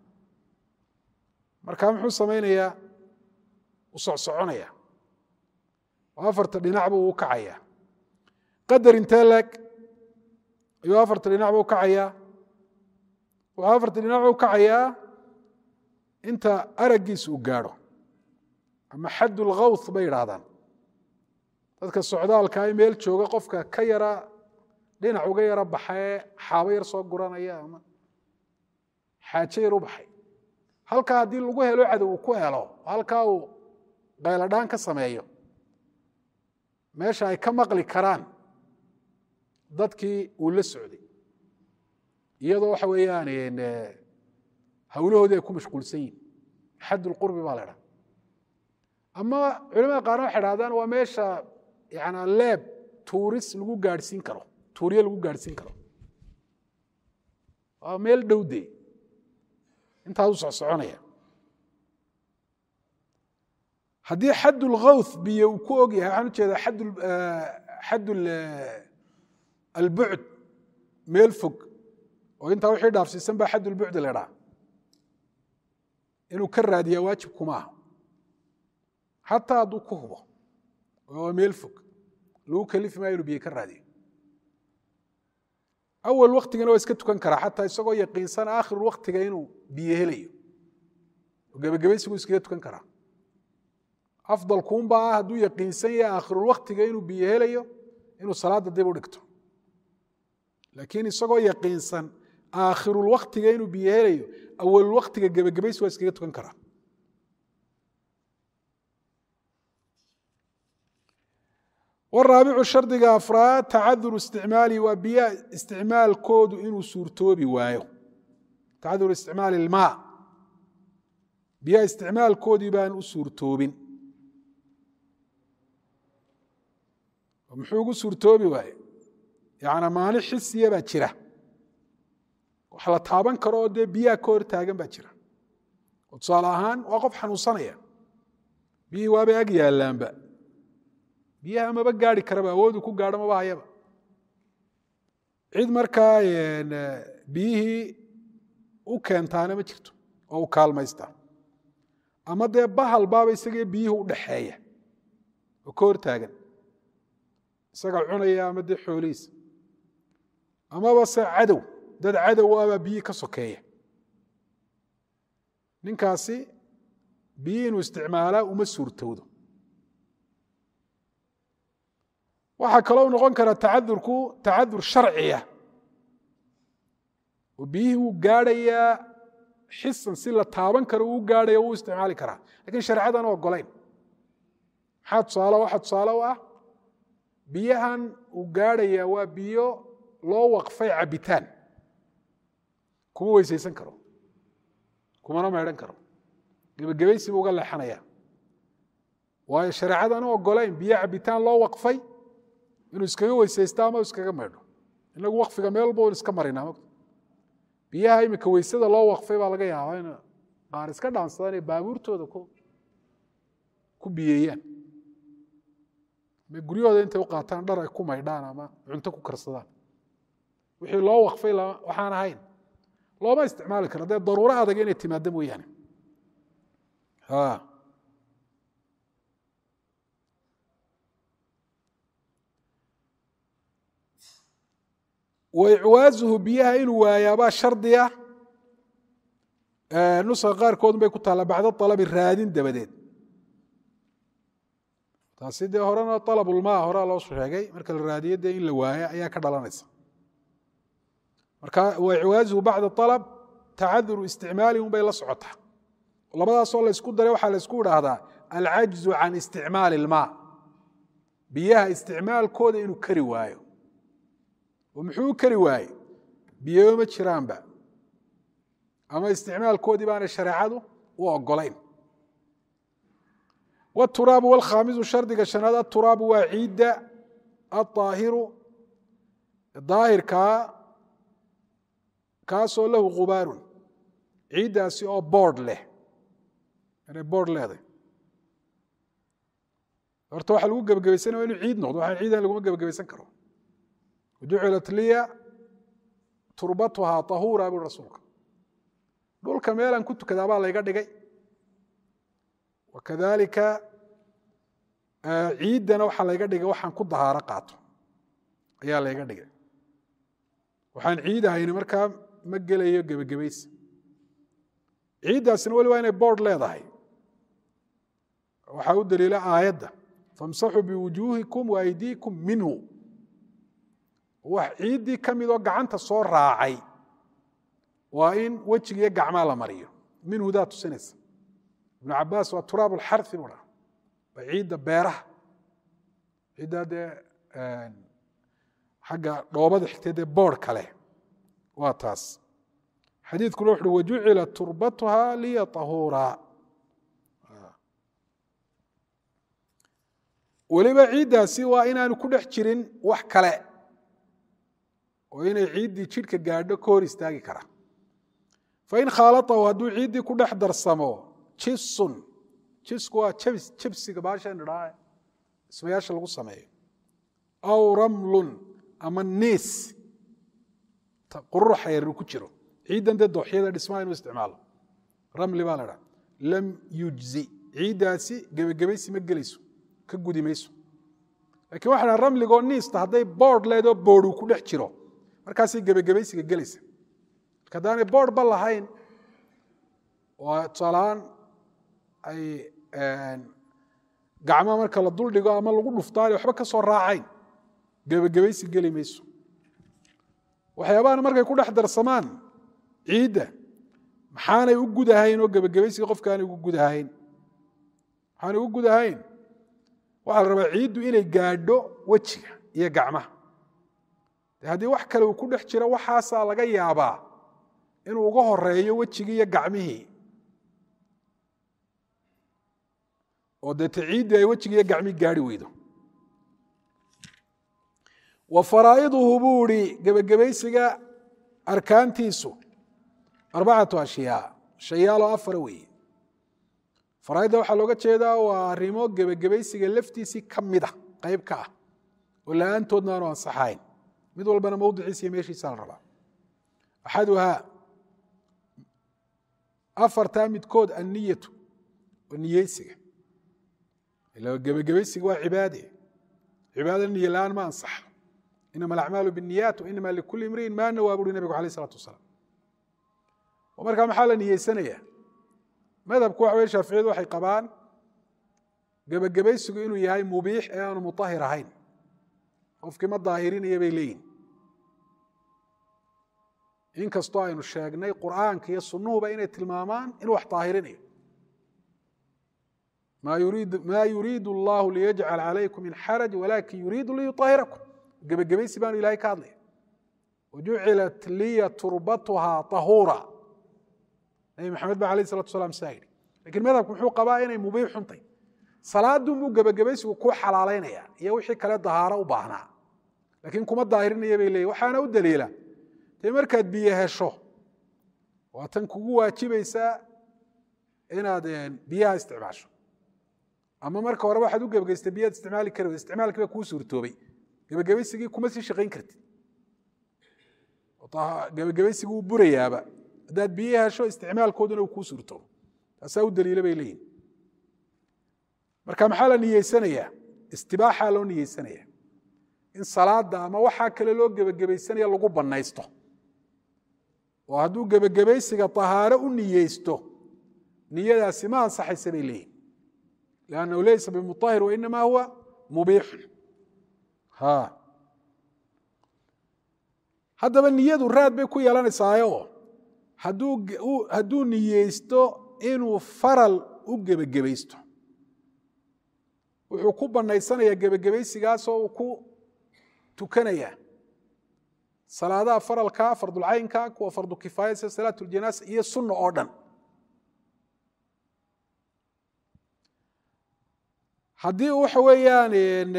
markaa muxuu samaynayaa u socsoconaya oo afarta dhinacba uu kacaya qadar intee leeg ayuu afarta dhinacba u kacayaa wuxuu afarta dhinacba u kacayaa inta araggiisa uu gaadho ama xadd lkhawth bay idhaahdaan dadka socdaalka ay meel jooga qofka ka yara dhinac uga yaro baxee xaabo yar soo guranaya ama xaajo yar u baxay halkaa haddii lagu helo cadow uu ku helo halkaa uu qayladhaan ka sameeyo meesha ay ka maqli karaan dadkii uu la socday iyadoo waxa weeyaan hawlahoodii ay ku mashquulsan yihin xadd lqurbi baa la idhaha ama culamada qaarna waxay dhahdaan waa meesha yana leeb tuuris lagu gaadhsiin karo tuuriye lagu gaadhsiin karo waa meel dhowde intaas u socsoconaya haddii xad اlkhawth biyo uu ku og yahay waxaan ujeedaa xad albucd meel fog oo intaa wixii dhaafsiisan baa xad ulbucd la dhaa inuu ka raadiyaa waajib kuma aha xataa hadduu ku hubo oo meel fog lagu kalifi maayo inuu biyo ka raadiyo awal waktigana waa iska tukan karaa xataa isagoo yaqiinsan aakhiru waktiga inuu biyo helayo oo gebagabaysigu iskaga tukan karaa afdalkuunbaa ah hadduu yaqiinsan yahay aakhirulwaktiga inuu biyo helayo inuu salaadda dib u dhigto laakiin isagoo yaqiinsan aakhirulwaktiga inuu biyo helayo awalulwaktiga gebagabaysi waa iskaga tukan karaa waraabicu shardiga afraad tacaduru isticmaali waa biyaha isticmaalkoodu inuu suurtoobi waayo tacaduru isticmaali ilmaa biyaha isticmaalkoodii baan u suurtoobin muxuu ugu suurtoobi waaye yana maani xisiya baa jira wax la taaban karo oo dee biyaha ka hor taagan baa jira oo tusaale ahaan waa qof xanuunsanaya biyihii waabay ag yaallaanba biyaha maba gaari karaba awoodu ku gaadho maba hayaba cid markaa biyihii u keentaana ma jirto oo u kaalmaystaa ama dee bahal baaba isagee biyihii u dhaxeeya oo ka hor taagan isaga cunaya ama dee xoolihiisa amaba se cadow dad cadow abaa biyihii ka sokeeya ninkaasi biyihii inuu isticmaalaa uma suurtowdo waxaa kaloo noqon kara tacadurku tacadur sharciya oo biyihii wuu gaadhayaa xisan si la taaban karo uu gaadhaya wuu isticmaali karaa lakiin shareecadan ogolayn maxaa tusaale waxa tusaale u ah biyahan uu gaadhayaa waa biyo loo waqfay cabitaan kuma weysaysan karo kumana meedhan karo gebagabaysi buu uga leexanaya waayo shareecadan u ogolayn biyo cabitaan loo waqfay inuu iskaga weysaysto ama iskaga maydho inagu wakfiga meel walba iska marinaa biyaha imika weysada loo waqfay baa laga yaabaa in qaar iska dhaansadaan ee baabuurtooda ku biyeeyaan ama guryahooda intay u qaataan dhar ay ku maydhaan ama cunto ku karsadaan wixii loo waqfay waxaan ahayn looma isticmaali karo dee daruuro adag inay timaado mooyaane waicwaazuhu biyaha inuu waayaabaa shardiya nuska qaarkoodun bay ku taalla bacda alabi raadin dabadeed taasi dee horena alabulmaa horaa loo sheegay marka la raadiyo dee in la waayo ayaa ka dhalanaysa marka waicwaazuhu bacda alab tacaduru isticmaali un bay la socotaa labadaasoo laysku daray waxaa laysku idhaahdaa alcajzu can isticmaali ilmaa biyaha isticmaalkooda inuu kari waayo oo muxuu u kari waaye biyoba ma jiraanba ama isticmaalkoodii baanay shareecadu u ogolayn wturaabu wlkhaamisu shardiga shanaad aturaabu waa ciidda aaahiru daahirkaa kaasoo lahu gubaarun ciiddaasi oo boord leh inay boord leeday horta waxa lagu gebagabaysanaya inu ciid noqdo waxaan ciidan laguma gebagabaysan karo jucilat liya turbatuhaa ahuura bui rasuulka dhulka meelaan ku tukadaa baa layga dhigay wakadalika ciiddana waxaa layga dhigay waxaan ku dahaaro qaato ayaa layga dhigay waxaan ciid ahayni markaa ma gelayo gebagabaysi ciiddaasina weli waa inay boord leedahay waxaa u daliila aayadda famsaxuu biwujuuhikum waaydiikum minhu wax ciiddii ka midoo gacanta soo raacay waa in wejigiiyo gacmaa la mariyo minhudaa tusinaysa ibnu cabaas waa turaab alxari buu dhaha waa ciidda beeraha ciiddaa dee xagga dhoobada xigtay dee boord kale waa taas xadiidkuna wuxuui wajucila turbatuha liya ahuura weliba ciiddaasi waa inaanu ku dhex jirin wax kale oo inay ciiddii jidhka gaadho ka hor istaagi kara fain khaalatahu hadduu ciiddii ku dhex darsamo jisun jisku waa jabs jabsiga baashan idhaa ismayaasha lagu sameeyo aw ramlun ama niis qururuxa yar ku jiro ciiddan dee dooxyada dhismaha inuu isticmaalo ramli baa la dhaa lam yujzi ciiddaasi gebagabaysi ma gelayso ka gudi mayso lakiin waxa dhaa ramligoo niista hadday boord leedoo boordu ku dhex jiro markaasay gebagabaysiga gelaysa marka haddaanay boord ba lahayn oo tusaalahaan ay gacmaha marka la duldhigo ama lagu dhuftaanay waxba ka soo raacayn gebagabaysi geli mayso waxyaabahan markay ku dhex darsamaan ciidda maxaanay u gudahayn oo gebagabaysiga qofkaanay ugu gudahayn maxaanay ugu gudahayn waxaa la rabaa ciiddu inay gaadho wejiga iyo gacmaha de haddii wax kale uu ku dhex jiro waxaasaa laga yaabaa inuu uga horeeyo wejigii iyo gacmihii oo deete ciiddii ay wejigi iyo gacmihii gaari weydo wa faraa'iduhu buu ihi gebagabaysiga arkaantiisu arbacatu ashyaa shayaaloo afara weeye faraaidda waxaa looga jeedaa waa arrimo gebagabaysiga laftiisii ka mida qayb ka ah oo la-aantoodna aanu ansaxayn mid walbana mowdiciisa iyo meeshiisa la rabaa axaduhaa afartaa midkood anniyatu waa niyeysiga ila gebagabaysiga waa cibaade cibaada niye la-aan ma ansaxa inama alacmaalu binniyaat wainama likuli imriin maa nawaa buuri nabigu alayh isalatu wasalaam oo markaa maxaa la niyeysanaya madhabku waxa weye shaaficiyadu waxay qabaan gebagabaysigu inuu yahay mubiix ee aanu mutahir ahayn qofkii ma daahirinaya bay leeyihin inkastoo aynu sheegnay qur'aanka iyo sunnuhuba inay tilmaamaan inuu wax daahirinayo maa yuriidu allahu liyajcal calaykum min xaraj walakin yuriidu liyuahirakum gebagabaysi baanu ilahay ka hadlaya wajucilat liya turbatuhaa tahuura nabi maxamed ba alayh salatu salam saa yidhi lakiin madhabku muxuu qabaa inay mubiix xuntay salaadunbuu gebagabaysigu kuu xalaalaynaya iyo wixii kale dahaaro u baahnaa laakiin kuma daahirinaya bay leeyihin waxaana u daliila dee markaad biyo hesho waa tan kugu waajibaysaa inaad biyaha isticmaasho ama marka horeba waxaad u gebagaystay biyaad isticmaali kari isticmaalkii baa kuu suurtoobay gebagabaysigii kuma sii shaqayn kartid gebagabaysigii uu burayaaba haddaad biyo hesho isticmaalkooduna uu kuu suurtoobo taasaa u daliila bay leeyihin marka maxaa la niyeysanayaa istibaaxaa loo niyeysanaya in salaada ama waxaa kale loo gebagabaysanaya lagu banaysto oo hadduu gebagabaysiga tahaaro u niyeysto niyadaasi ma ansaxaysa bay leeyihin liannahu leysa bimutahir wainama huwa mubiixun haddaba niyadu raad bay ku yeelanaysaayoo hadduu niyeysto inuu faral u gebagabaysto wuxuu ku banaysanayaa gebagabaysigaasoo uu ku tukanaya salaadaha faralka fardulcaynka kuwa fardu kifaaya sida salaat ljanaasa iyo sunna oo dhan haddii waxa weeyaan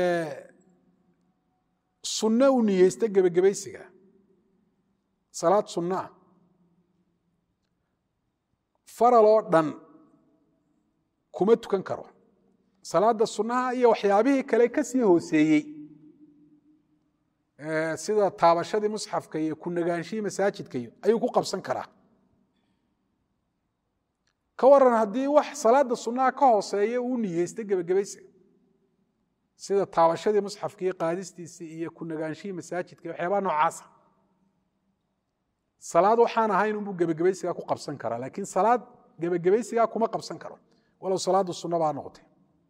sunno u niyeysta gebagabaysiga salaad sunnaah faral oo dhan kuma tukan karo salaada sunnaha iyo waxyaabihii kale ka sii hooseeyey sida taabashadii musxafka iyo ku nagaanshihii masaajidka iyo ayuu ku qabsan karaa ka waran haddii wax salaada sunnaha ka hooseeya uu niyeysta gebagabaysiga sida taabashadii musxafka iyo qaadistiisii iyo ku nagaanshihii masaajidka iyo waxyaabaha noocaasa salaad waxaan ahayn unbuu gebagabaysigaa ku qabsan karaa laakiin salaad gebagabaysigaa kuma qabsan karo walow salaadu sunna baa noqotay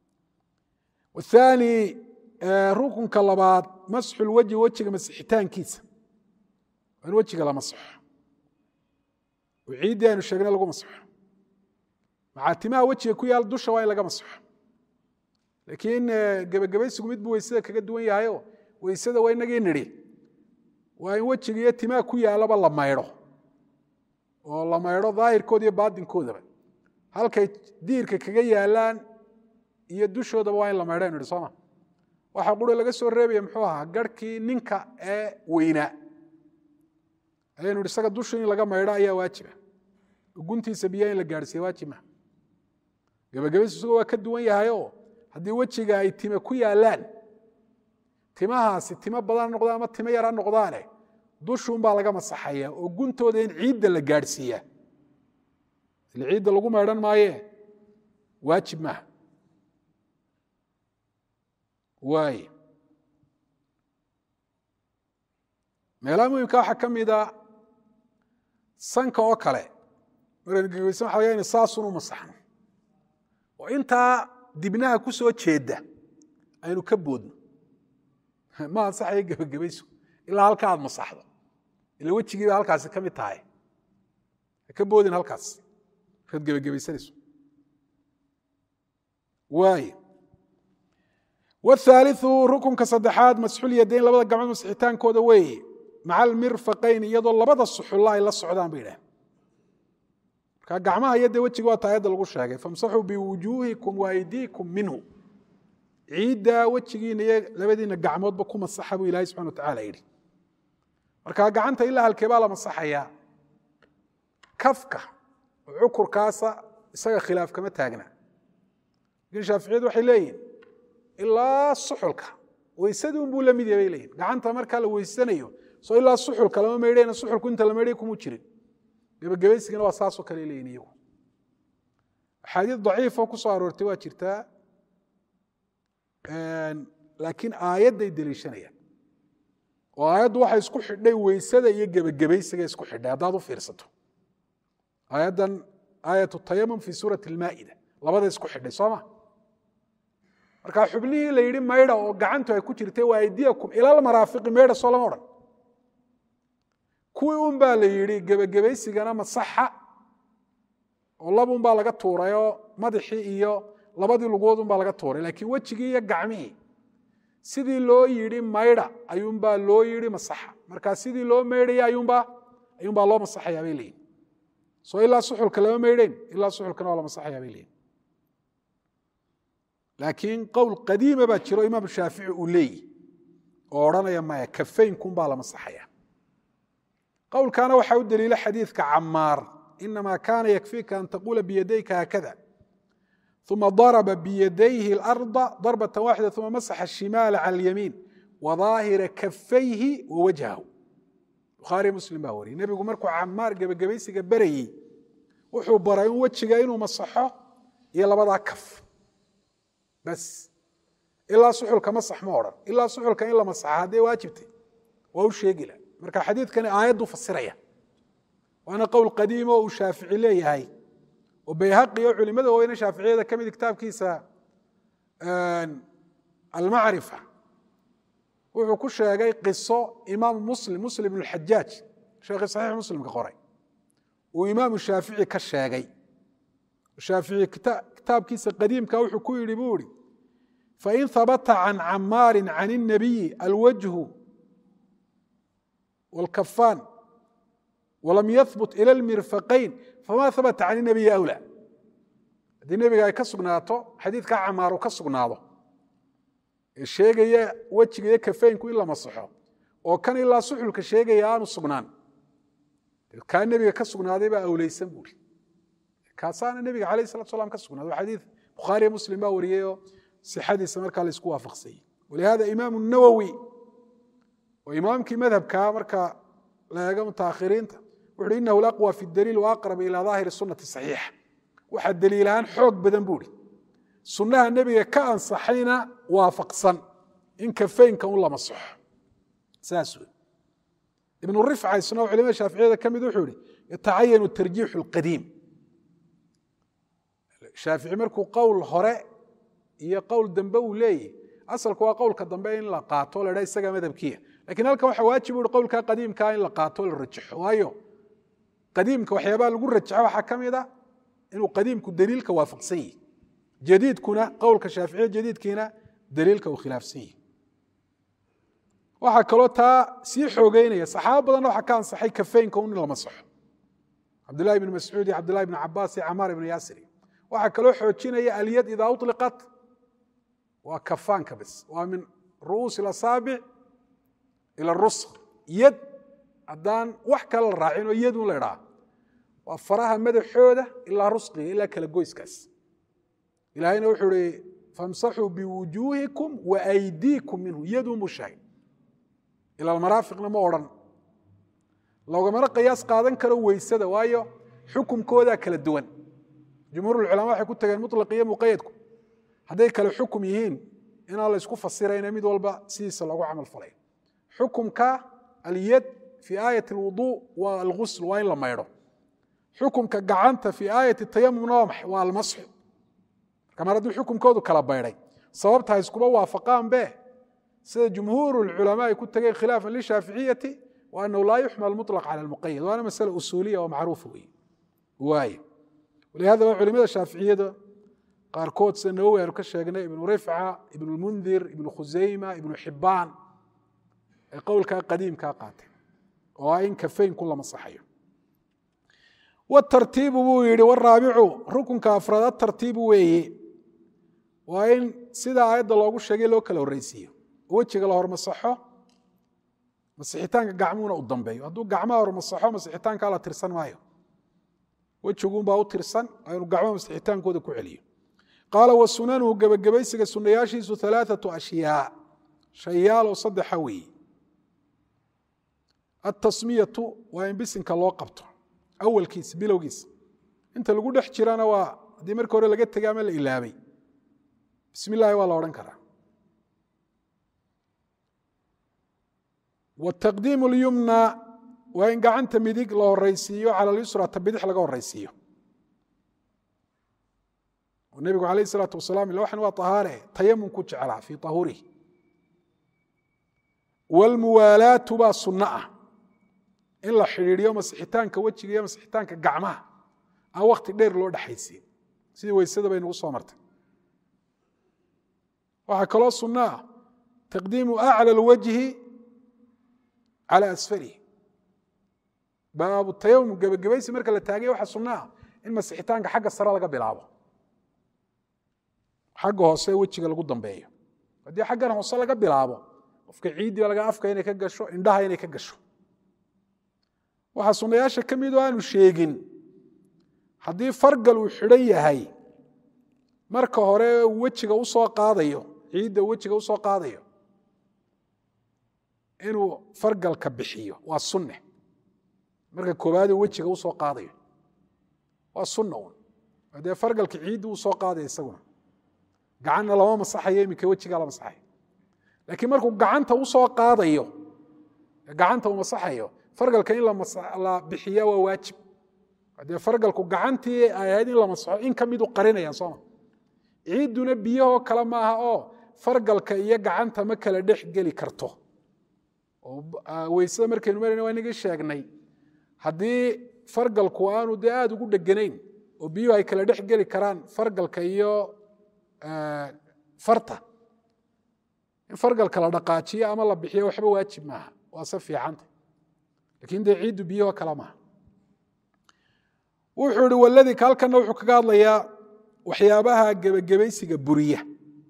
aani rukunka labaad masxulwajhi wejiga masixitaankiisa waa in wejiga la masaxo oo ciiddii aynu sheegnay lagu masaxo macaatimaha wejiga ku yaal dusha waa in laga masaxo laakiin gebagabaysigu midbuu weysada kaga duwan yahayo weysada waa inagii nidhi waa in wejiga iyo timaha ku yaalaba la maydho oo la maydho daahirkooda iyo baatinkoodaba halkay diirka kaga yaalaan iyo dushoodaba waa in la maydho aynu idhi sooma waxaa qura laga soo reebaya muxuu ahaa garhkii ninka ee weynaa ayaynu ihi isaga dusha in laga maydho ayaa waajiba guntiisa biyaha in la gaadhsiiya waajib maha gebagabaysu isago waa ka duwan yahayoo haddii wejiga ay time ku yaallaan timahaasi timo badan noqdaan ama timo yar ha noqdaane dushuunbaa laga masaxaya oo guntooda in ciidda la gaadhsiiyaa ile ciidda lagu maydhan maayee waajib maaha waay meelaha muhimka waxaa ka mida sanka oo kale maraynu gegeysan waxa laga ina saasun u masaxno oo intaa dibnaha ku soo jeedda aynu ka boodno ma ansaxayo gebagabaysu ilaa halka aad masaxdo ila wejigiiba halkaasi ka mid tahay ha ka boodin halkaas markaad gebagabaysanayso waay wthaaliu rukunka saddexaad masxul yadayn labada gacmood masixitaankooda weeye maca almirfaqayn iyadoo labada suxulla ay la socdaan bay idhahen marka gacmaha iyo dee wejiga waa taayadda lagu sheegay famsaxuu biwujuuhikum waaydiikum minhu ciiddaa wejigiina iyo labadiina gacmoodba ku masaxa buu ilahay subxana watacala yidhi marka gacanta ilaa halkee baa la masaxayaa kafka oo cukurkaasa isaga khilaaf kama taagna lakin shaaficiyadu waxay leeyihin ilaa suxulka weysadii unbuu la mid yahay bay leeyihin gacanta markaa la weysanayo soo ilaa suxulka lama maydhayna suxulku inta la maydhay kumuu jirin gebagabaysigana waa saasoo kale leeyihin iyagu axaadiis daciifoo ku soo aroortay waa jirtaa laakiin aayadday deliishanayaan oo aayaddu waxay isku xidhay weysada iyo gebagabaysiga isku xidhay haddaad u fiirsato aayaddan aayat tayamum fi suurati almaa'ida labada isku xidhay soo ma marka xubnihii la yidhi maydha oo gacantu ay ku jirtay waa aydiyakum ilal maraafiqi maydha soo lama odhan kuwii un baa la yidhi gebagabaysigana masaxa oo labun baa laga tuurayoo madaxii iyo labadii lugood un baa laga tuuray laakiin wejigii iyo gacmihii sidii loo yidhi maydha ayuunbaa loo yidhi masaxa marka sidii loo maydhaya ayuunbaa ayuunbaa loo masaxayaa bay leeyihin soo ilaa suxulka lama maydhayn ilaa suxulkana waa la masaxayaa bay leeyihin laakiin qowl qadiima baa jiro imaam shaafici uu leeyihi oo odhanaya maya kafeynkunbaa la masaxaya qowlkaana waxaa u daliila xadiidka camaar inama kaana yakfiika an taquula biyadayka haakada uma darba biyadayhi اlarda darbata waaxida uma masaxa shimaala cala اlyamiin wadaahira kafayhi wa wajhahu bukhaari muslim baa wariyey nebigu markuu camaar gebagabaysiga berayey wuxuu baray in wejiga inuu masaxo iyo labadaa kaf bas ilaa suxulka masax ma odhan ilaa suxulka in la masaxa haddee waajibtay waa u sheegila marka xadiidkani aayaddu fasiraya waana qowl qadiimo uu shaafici leeyahay oo bayhaqi oo culimada weyne shaaficiyada ka mid kitaabkiisa almacrifa wuxuu ku sheegay qiso imaamu muslim muslim ibn xajaaj sheekhii saxiix muslimka qoray uu imaamu shaafici ka sheegay shaafici kitaabkiisa qadiimka wuxuu ku yidhi buu ihi fain habata can camaarin can الnabiyi alwajhu wاlkafaan walam yahbut ila اlmirfaqayn fama habata can الnabiyi awlى haddii nebiga ay ka sugnaato xadiidka camaar uu ka sugnaado ee sheegaya wejiga iyo kafeynku in la masaxo oo kan ilaa suxulka sheegaya aanu sugnaan kaa nebiga ka sugnaaday baa awleysan buuri kaasaana nebiga alayh salatu salam ka sugnaaday waa xadiid bukhaariyo muslim baa wariyey oo sixadiisa markaa la isku waafaqsayey walihada imaamu nawowi oo imaamkii madhabkaa marka la eego mutaakhiriinta wuxu uhi inahu laqwa fi daliil waaqrab ila daahiri sunati saxiixa waxaa daliilahaan xoog badan buuri sunnaha nebiga ka ansaxayna waafaqsan in kafeynka un la masaxo saas wey ibnu rifca isna oo culimada shaaficiyada ka mid wuxuu ihi yatacayanu tarjiixu اlqadiim shaafici markuu qowl hore iyo qowl dambe uu leeyahy asalku waa qowlka dambe in la qaato la dha isaga madhabkiya lakin halkan waxa waajib u hi qowlka qadiimkaa in la qaato la rajaxo waayo qadiimka waxyaabaha lagu rajaxo waxaa ka mid a inuu qadiimku daliilka waafaqsan yihi jadiidkuna qowlka shaaficiya jadiidkiina daliilka uu khilaafsan yihi waxaa kaloo taa sii xoogeynaya saxaabo badanna waxaa ka ansaxay kafeynka un in la masaxo cabdillahi ibn mascuud iyo cabdillahi ibn cabaas iyo camaar ibn yaasir waxaa kaloo xoojinaya alyad idaa uliqat waa kafaanka bis waa min ru'uusi lasaabic ila rusq yad haddaan wax kale la raacin oo yadun la idhaa waa faraha madaxooda ilaa rusqiga ilaa kala goyskaas ilaahayna wuxuu ihi famsaxuu biwujuuhikum wa aydiikum minhu yadun buu sheegay ila almaraafiqna ma odhan loogamana qiyaas qaadan karo weysada waayo xukumkoodaa kala duwan jumhuurulculamaa waxay ku tageen mutlaq iyo muqayadku hadday kale xukum yihiin inaan la isku fasirayna mid walba sidiisa loogu camal falay xukumka alyad fii aayat alwuduu waa algusl waa in la maydho xukumka gacanta fii aayati tayamumna waa maxay waa almasxu marka mar hadduu xukumkoodu kala baydhay sababta ha iskuba waafaqaan be sida jumhuuru lculamaa ay ku tageen khilaafan lishaaficiyati wa anahu laa yuxmal muطlaq cala almuqayad waana masale usuuliya oo macruufa wey waaye walihada waa culimada shaaficiyada qaarkood sida nawowi aynu ka sheegnay ibnu rifca ibnu lmundir ibnu khusayma ibnu xibaan ay qowlkaa qadiimkaa qaateen oo ah in kafeynku la masaxayo watartiibu buu yihi waraabicu rukunka afraad atartiibu weeye waa in sida aayadda loogu sheegay loo kala horreysiiyo wejiga la hormasaxo masixitaanka gacmuhuna u dambeeyo hadduu gacmaha hormasaxo masixitaankaa la tirsan maayo wejiguunbaa u tirsan aynu gacmaha masixitaankooda ku celiyo qaala wa sunanuhu gebagabaysiga sunayaashiisu alaaatu ashyaa shayaaloo saddexa weeye atasmiyatu waa in bisinka loo qabto awalkiisa bilowgiisa inta lagu dhex jirana waa haddii markii hore laga tegay ama la ilaabay bismi illaahi waa la odhan karaa wataqdiimu اlyumna waa in gacanta midig la horeysiiyo cala lyusra ta bidix laga horeysiiyo nebigu alayh الsalaatu wasalaam ila waxan waa طahaare tayamum ku jeclaa fii طahuurihi wاlmuwaalaatu baa sunno ah in la xidhiidhiyo masixitaanka wejiga iyo masixitaanka gacmaha aan wakti dheer loo dhexaysiin sidii weysada bay nagu soo martay waxaa kaloo sunno ah taqdiimu aclى اlwajhi calى asfalihi baabu tayamum gebagabaysi marka la taagay waxaa sunno ah in masixitaanka xagga sare laga bilaabo xagga hoose wejiga lagu dambeeyo haddii xaggan hoose laga bilaabo qofka ciiddiiba laga afka inay ka gasho indhaha inay ka gasho waxaa sunnayaasha ka mid oo aanu sheegin haddii fargal uu xidhan yahay marka hore wejiga u soo qaadayo ciidda wejiga u soo qaadayo inuu fargalka bixiyo waa sunne marka koobaaduu wejiga u soo qaadayo waa sunna un dee fargalka ciiddi uu soo qaadaya isaguna gacanna lama masaxayo iminka wejigaa la masaxayo laakiin markuu gacanta u soo qaadayo gacanta uu masaxayo fargalka in la bixiya waa waajib dee fargalku gacantii ay ahayd in la masaxo in ka midu qarinayaan sooma ciidduna biyahoo kale maaha oo fargalka iyo gacanta ma kala dhex geli karto weysada markaynu marayna waa inagii sheegnay haddii fargalku aanu dee aada ugu dheganayn oo biyuhu ay kala dhex geli karaan fargalka iyo farta in fargalka la dhaqaajiyo ama la bixiyo waxba waajib maaha waa se fiicanta lakin dee ciiddu biyahoo kale maaha wuxuu ihi waladii halkanna wuxuu kaga hadlayaa waxyaabaha gebagabaysiga buriya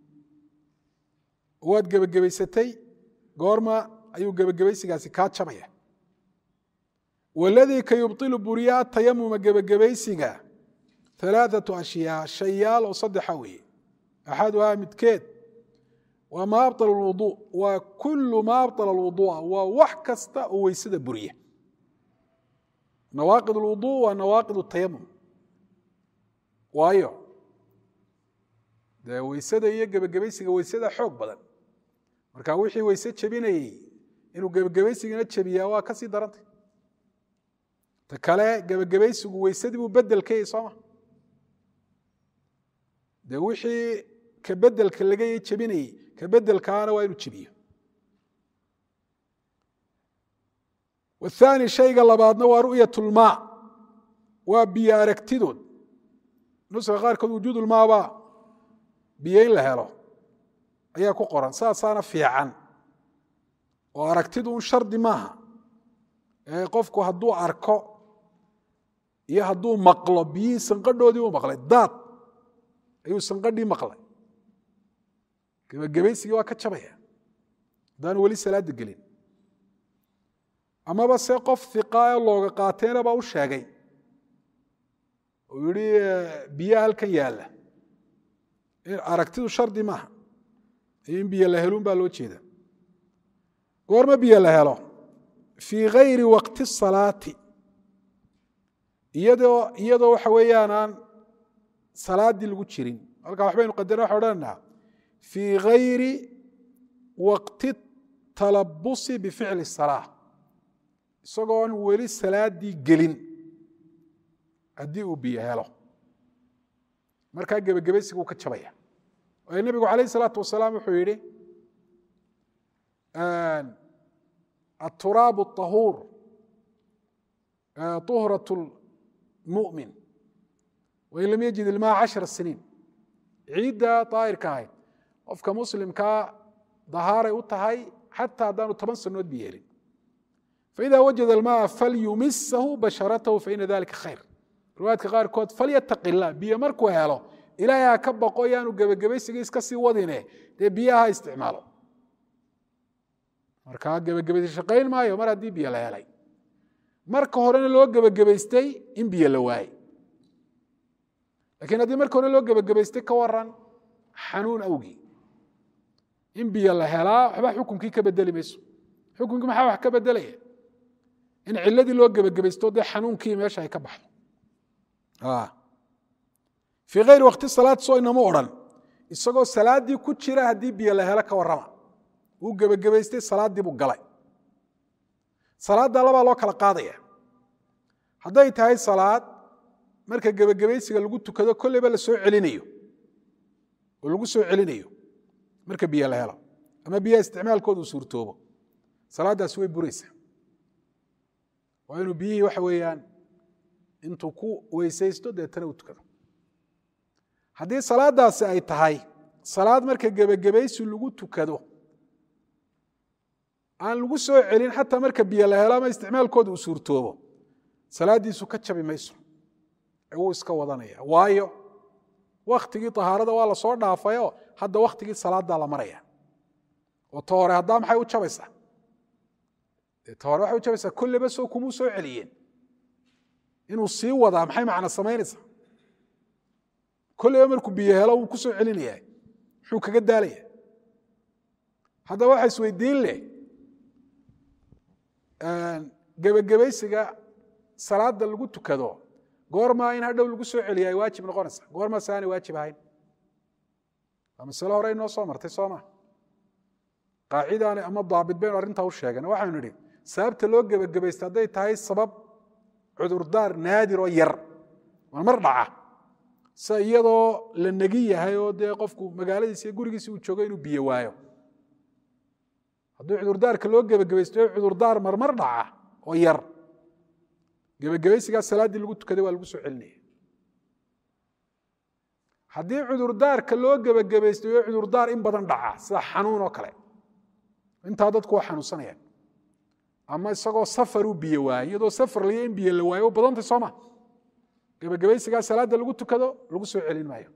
waad gebagabaysatay goorma ayuu gebagabaysigaasi kaa jabaya waladii ka yubطilu buriya atayamuma gebagabaysiga alaaثaةu ashyaa shayaal oo saddexa weeye axaduhaa midkeed waa ma abطل الwuضuء waa kulu ma abطل الwuضuءa waa wax kasta oo weysada buriya nawaaqid الwuضuء waa nawaaqid الtayamum waayo dee weysada iyo gebagabaysiga weysada xoog badan marka wixii weyse jebinayey inuu gebagabaysigana jebiyaa waa ka sii darantay ta kale gebagabaysigu weysadii buu bedel ka yahy sooma dee wixii ka bedelka laga jebinayey ka bedelkaana waa inuu jebiyo wathani shayga labaadna waa ru'yat lmaa waa biyo aragtidood nuska qaarkood wujuudulmaabaa biyo in la helo ayaa ku qoran saasaana fiican oo aragtidu un shardi maaha ee qofku hadduu arko iyo hadduu maqlo biyihii sanqadhoodii u maqlay daad ayuu sanqadhii maqlay gebagabaysigii waa ka jabaya haddaanu weli salaadda gelin amaba se qof hiqaayo looga qaateena baa u sheegay uu yihi biyaha halkan yaalla aragtidu shardi maaha in biyo la helun baa loo jeeda goorma biyo la helo fii gayri waqti salaati iyadoo iyadoo waxa weeyaan aan salaaddii lagu jirin halkaa waxbaynu qadarna waxa odhanaynaa fii gayri waqti talabusi bificli salaa isagoon weli salaaddii gelin haddii uu biyo helo markaa gebagabaysiga uu ka jabaya waayo nebigu calayh isalaatu wasalaam wuxuu yidhi aturaabu ahuur uhrat mumin wain lam yajid ilmaa cashara siniin ciidda daahirka ahayd qofka muslimkaa dahaaray u tahay xataa haddaanu toban sanood bi yeelin faida wajada almaaa falyumisahu basharatahu faina dalika khayr riwaayadka qaarkood falyataqi illah biyo markuu helo ilaahay ha ka baqo yaanu gebagabaysiga iska sii wadine dee biyaha ha isticmaalo markaa gebagabaysi shaqayn maayo mar haddii biyo la helay marka horena loo gebagabaystay in biyo la waayey lakiin haddii marka hore loo gebagabaystay ka waran xanuun awgii in biyo la helaa waxba xukunkii ka bedeli mayso xukunkii maxaa wax ka bedelaya in ciladii loo gebagabaysto dee xanuunkii meesha ay ka baxdo fii kayri wakti salaad soo inama odhan isagoo salaaddii ku jira haddii biyo la helo ka warrama wuu gebagabaystay salaaddii buu galay salaadda labaa loo kala qaadaya hadday tahay salaad marka gebagabaysiga lagu tukado kolleyba la soo celinayo oo lagu soo celinayo marka biyo la helo ama biyaha isticmaalkooda uu suurtoobo salaaddaasi way buraysaa waa inuu biyihii waxa weeyaan intuu ku weysaysto deetana u tukado haddii salaaddaasi ay tahay salaad marka gebagabaysi lagu tukado aan lagu soo celin xataa marka biyo la helo ama isticmaalkooda uu suurtoobo salaaddiisu ka jabi mayso wuu iska wadanaya waayo waktigii tahaarada waa lasoo dhaafayoo hadda waktigii salaaddaa la maraya oo ta hore haddaa maxay u jabaysaa ta hore waxay u jabaysaa kolleba soo kumuu soo celiyeen inuu sii wadaa maxay macna samaynaysaa kolleyba markuu biyo helo wuu ku soo celinaya muxuu kaga daalaya haddaba waxa isweydiin leh gebagabaysiga salaada lagu tukado goormaa in hadhow lagu soo celiya ay waajib noqonaysa goormaa se aanay waajib ahayn waa masale hore inoo soo martay soo ma qaacidaani ama daabit baynu arrintaa u sheegana waxaynu nidhi sababta loo gebagabaysta hadday tahay sabab cudurdaar naadir oo yar waa mar dhaca sida iyadoo la negi yahay oo dee qofku magaaladiisa iyo gurigiisa uu joogo inuu biyo waayo haddii cudurdaarka loo gebagabaysto cudurdaar marmar dhaca oo yar gebagabaysigaa salaaddii lagu tukaday waa lagu soo celinaya haddii cudurdaarka loo gebagabaystayo cudurdaar in badan dhaca sida xanuun oo kale intaa dadku waa xanuunsanayaan ama isagoo safaruu biyo waayey iyadoo safar laya in biyo la waayo u badantay sooma gebagabaysigaa salaadda lagu tukado lagu soo celin maayo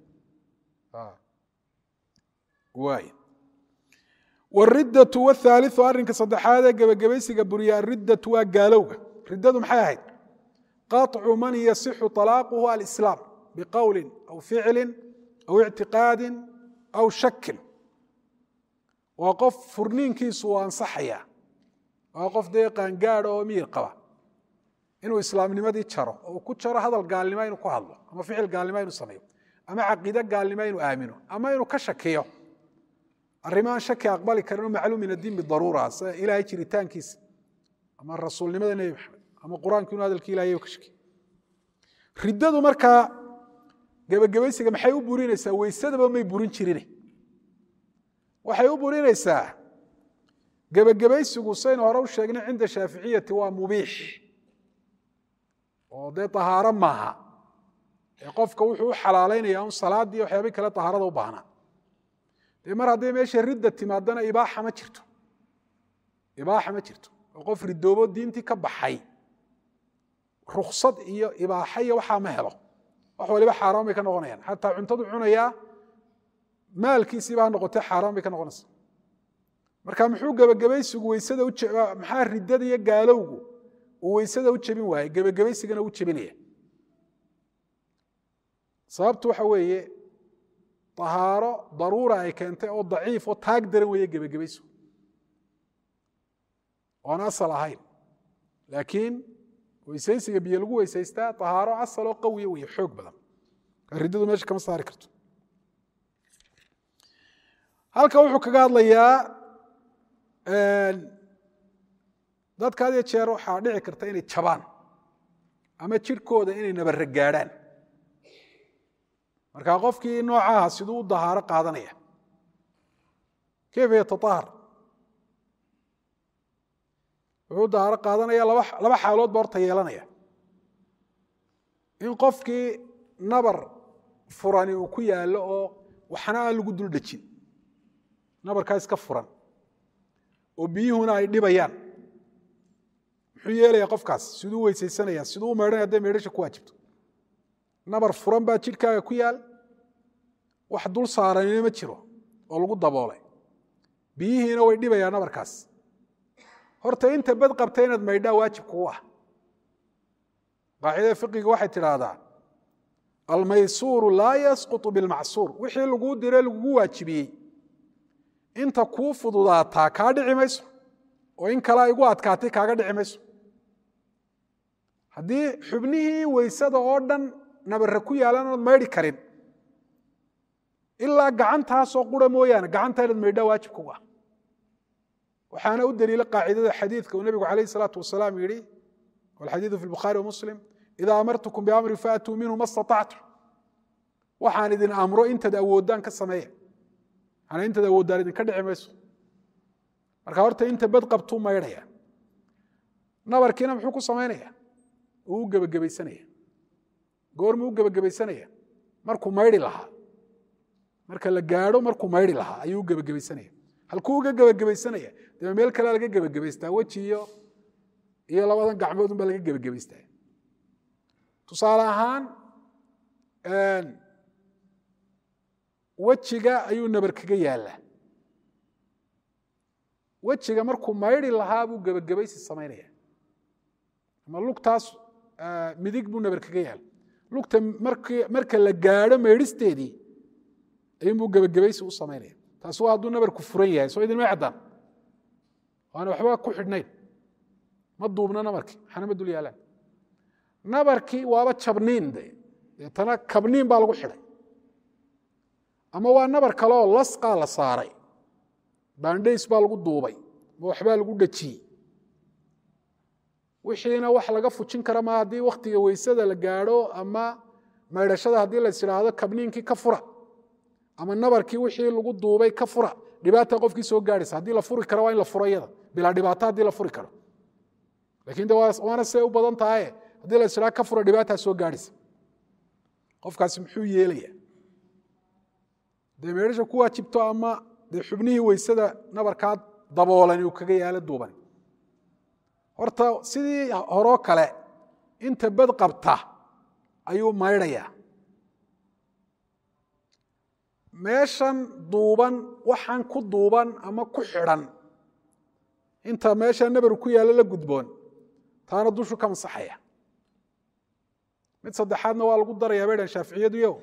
waay wariddatu wthaaliu arrinka saddexaadee gebagabaysiga buriya ariddatu waa gaalowga riddadu maxay ahayd qaطcu man yasixu طalaaquhu alislaam biqowlin aw ficlin aw ictiqaadin aw shakin waa qof furniinkiisu u ansaxaya waa qof dee qaangaada oo miyir qaba inuu islaamnimadii jaro oo ku jaro hadal gaalnimo inuu ku hadlo ama ficil gaalnimo inuu sameeyo ama caqiide gaalnimo inuu aamino ama inuu ka shakiyo arrimaaan shaki aqbali karin oo macluum min addiin bidaruura sida ilaahay jiritaankiisa ama rasuulnimada nebi maxamed ama qur-aanku inuu hadalki ilahay ka shakiyo riddadu markaa gebagabaysiga maxay u burinaysaa weysadaba may burin jirine waxay u burinaysaa gebagabaysigu saynu hore u sheegnay cinda shaaficiyati waa mubiix oo dee tahaaro maaha ee qofka wuxuu u xalaalaynaya un salaaddii waxyaabi kale tahaarada u baahnaa dee mar hadday meesha ridda timaadana ibaaxa ma jirto ibaaxa ma jirto oo qof ridoobo diintii ka baxay ruksad iyo ibaaxa iyo waxaa ma helo wax waliba xaaraan bay ka noqonayaan xataa cuntadu cunayaa maalkiisiiba ha noqotee xaaraan bay ka noqonaysa marka muxuu gebagabaysigu weysada maxaa riddada iyo gaalowgu uu weysada u jebin waayey gebagabaysigana u jebinaya sababtu waxa weeye tahaaro daruura ay keentay oo daciif oo taag daran weeye gebagabaysigu oon asal ahayn laakiin weysaysiga biyo lagu weysaystaa tahaaro asal oo qawiya weeye xoog badan riddadu meesha kama saari karto halka wuxuu kaga hadlayaa dadka had iyo jeer waxaa dhici karta inay jabaan ama jirhkooda inay nabare gaadhaan marka qofkii noocaha siduu u dahaaro qaadanaya kayfa yataahar wuxuu u dahaaro qaadanaya laba xaalood ba horta yeelanaya in qofkii nabar furani uu ku yaallo oo waxna aan lagu dul dhejin nabarkaa iska furan oo biyuhuna ay dhibayaan muxuu yeelaya qofkaas siduu weysaysanaya siduu u meydhanaya hadday meydhasha ku waajibto nabar furan baa jidhkaaga ku yaal wax dul saaranina ma jiro oo lagu daboolay biyihiina way dhibayaan nabarkaas horta inta bad qabta inaad maydhaa waajib kugu ah qaacidada fiqiga waxay tidhaahdaa almaysuuru laa yasqutu bilmacsuur wixii laguu dire lagugu waajibiyey inta kuu fududaataa kaa dhici mayso oo in kalea igu adkaatay kaaga dhici mayso haddii xubnihii weysada oo dhan nabare ku yaalan ood maydhi karin ilaa gacantaasoo qura mooyaane gacanta inaad maydhaa waajib kugu ah waxaana u daliila qaacidada xadiidka uu nebigu calayh salaatu wasalaam yidhi walxadiidu fi lbukhaari wamuslim idaa amartukum biamrin faatuu minhu ma staactum waxaan idin amro intaad awoodaan ka sameeya manaa intaad awoodaan idinka dhici mayso marka horta inta bad qabtuu maydhaya nabarkiina muxuu ku samaynaya uu u gebagabaysanaya goormuu u gebagabaysanaya markuu maydhi lahaa marka la gaadho markuu maydhi lahaa ayuu u gebagabaysanaya halkuu uga gebagabaysanaya dee meel kalea laga gebagabaystaa weji iyo iyo labadan gacmoodun baa laga gebagabaystaa tusaale ahaan wejiga ayuu nabar kaga yaallaa wejiga markuu maydhi lahaa buu gebagabaysi samaynaya ama lugtaas midig buu nabar kaga yaala lugta marka la gaadho maydhisteedii ayuunbuu gebagabaysi u samaynaya taasi waa hadduu nabarku furan yahay soo idinmay caddaan waana waxba ku xidhnayn ma duubna nabarkii maxana ma dul yaalaan nabarkii waaba jabniin de deetana kabniin baa lagu xidhay ama waa nabar kaleoo lasqaa la saaray baandhays baa lagu duubay ama waxbaa lagu dhejiyey wixiina wax laga fujin kara maa haddii wakhtiga weysada la gaadho ama maydhashada haddii la is idhaahdo kabniinkii ka fura ama nabarkii wixii lagu duubay ka fura dhibaata qofkii soo gaadhaysa haddii la furi karo waa in la furo iyada bilaa dhibaato haddii la furi karo lakin de waana siday u badan tahaye haddii la isdhaha ka fura dhibaataa soo gaadhaysa qofkaasi muxuu yeelaya dee meedhasha ku waajibto ama dee xubnihii weysada nabarkaa daboolan uu kaga yaalo duuban horta sidii horoo kale inta bad qabta ayuu maydhayaa meeshan duuban waxaan ku duuban ama ku xidhan inta meesha nabaru ku yaallo la gudboon taana dushu ka masaxaya mid saddexaadna waa lagu darayaa bay dhan shaaficiyadu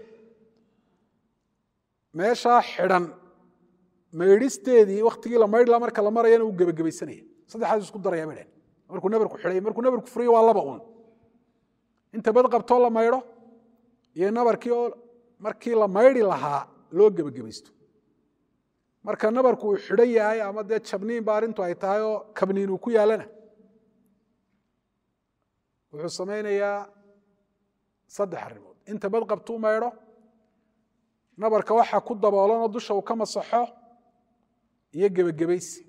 meeshaa xidhan maydhisteedii wakhtigii la maydhla marka la marayana uu gebagabaysanaya saddexaas isku daraya bay dhan markuu nabarku xidhay markuu nabarku furayo waa laba un inta bad qabtoo la maydho iyo nabarkii oo markii la maydhi lahaa loo gebagabaysto marka nabarku uu xidhan yahay ama dee jabniin ba arrintu ay tahay oo kabniin uu ku yaallana wuxuu samaynayaa saddex arrimood inta bad qabtuu maydho nabarka waxaa ku daboolanoo dusha uu ka masaxo iyo gebagabaysi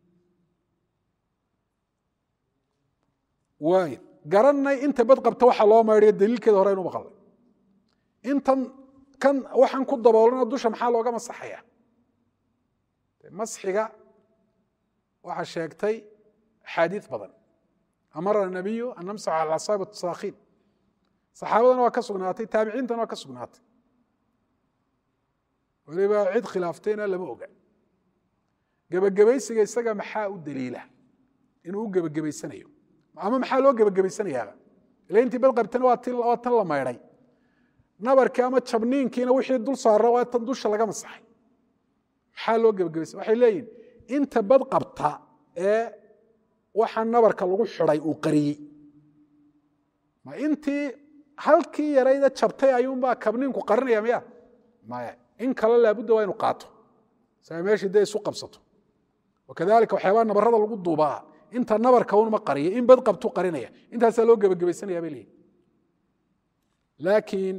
waay garanay inta bad qabta waxa loo maydhayo daliilkeeda hore aynu maqalnay intan kan waxaan ku daboolanoo dusha maxaa looga masaxaya masxiga waxaa sheegtay axaadiid badan amara nabiyu an namsax cala asaab saakhiin saxaabadana waa ka sugnaatay taabiciintana waa ka sugnaatay weliba cid khilaaftayna lama oga gebagabaysiga isaga maxaa u daliila inuu u gebagabaysanayo ama maxaa loo gebagabaysanayaaba ila intii badqabtana waa tan la maydhay nabarkii ama jabniinkiina wixii dul saara waa tan dusha laga masaxay maxaa loo gebagabaysa waxay leeyihin inta bad qabta ee waxa nabarka lagu xidhay uu qariyey ma intii halkii yarayda jabtay ayuunbaa kabniinku qarinaya miya maya in kale laabudda waa inu qaato saa meeshii dee isu qabsato wakadalika waxyaabaa nabarada lagu duubaa inta nabarka unma qariyo in bad qabtu qarinaya intaasaa loo gebagabaysanaya bay leeyihin laakiin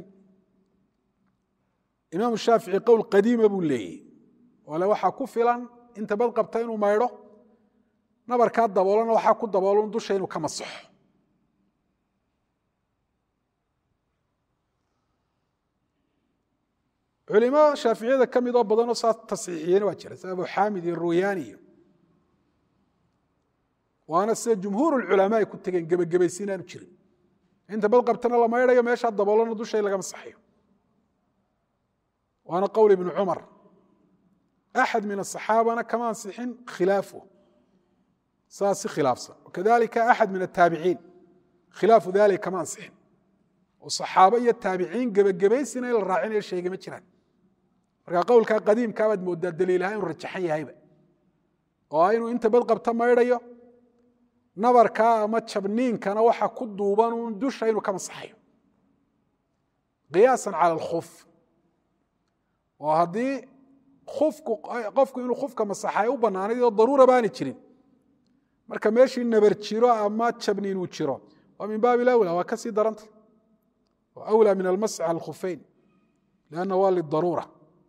imaamu shaafici qowl qadiima buu leeyahy ole waxaa ku filan inta bad qabta inuu maydho nabarkaa daboolana waxaa ku daboolon dusha inuu ka masaxo culimo shaaficiyada ka midoo badanoo saas tasxiixiyena waa jira sida abu xaamid iyo ruyaani iyo waana sida jumhuur culamaa ay ku tegeen gebagabaysi inaanu jirin inta bad qabtana la maydhayo meeshaa daboolana dusha in laga masaxayo waana qowl ibnu cumar axad min asaxaabana kama ansixin khilaafu saas si khilaafsan wakadalika axad min ataabiciin khilaafu dalika kama ansixin oo saxaabo iyo taabiciin gebagabaysina in la raacinayo sheegay ma jiraan marka qowlkaa qadiimkaa baad moodaa daliilaha inuu rajaxan yahayba oo inuu inta bad qabta maydhayo nabarkaa ama jabniinkana waxa ku duuban uun dusha inuu ka masaxayo qiyaasan cala alkhuf oo haddii ufku qofku inuu khufka masaxay u bannaanayd oo daruura baani jirin marka meeshii nabar jiro ama jabniin uu jiro waa min baabi lawla waa kasii daranta awlى min almasx al khufeyn lanna waa lidaruura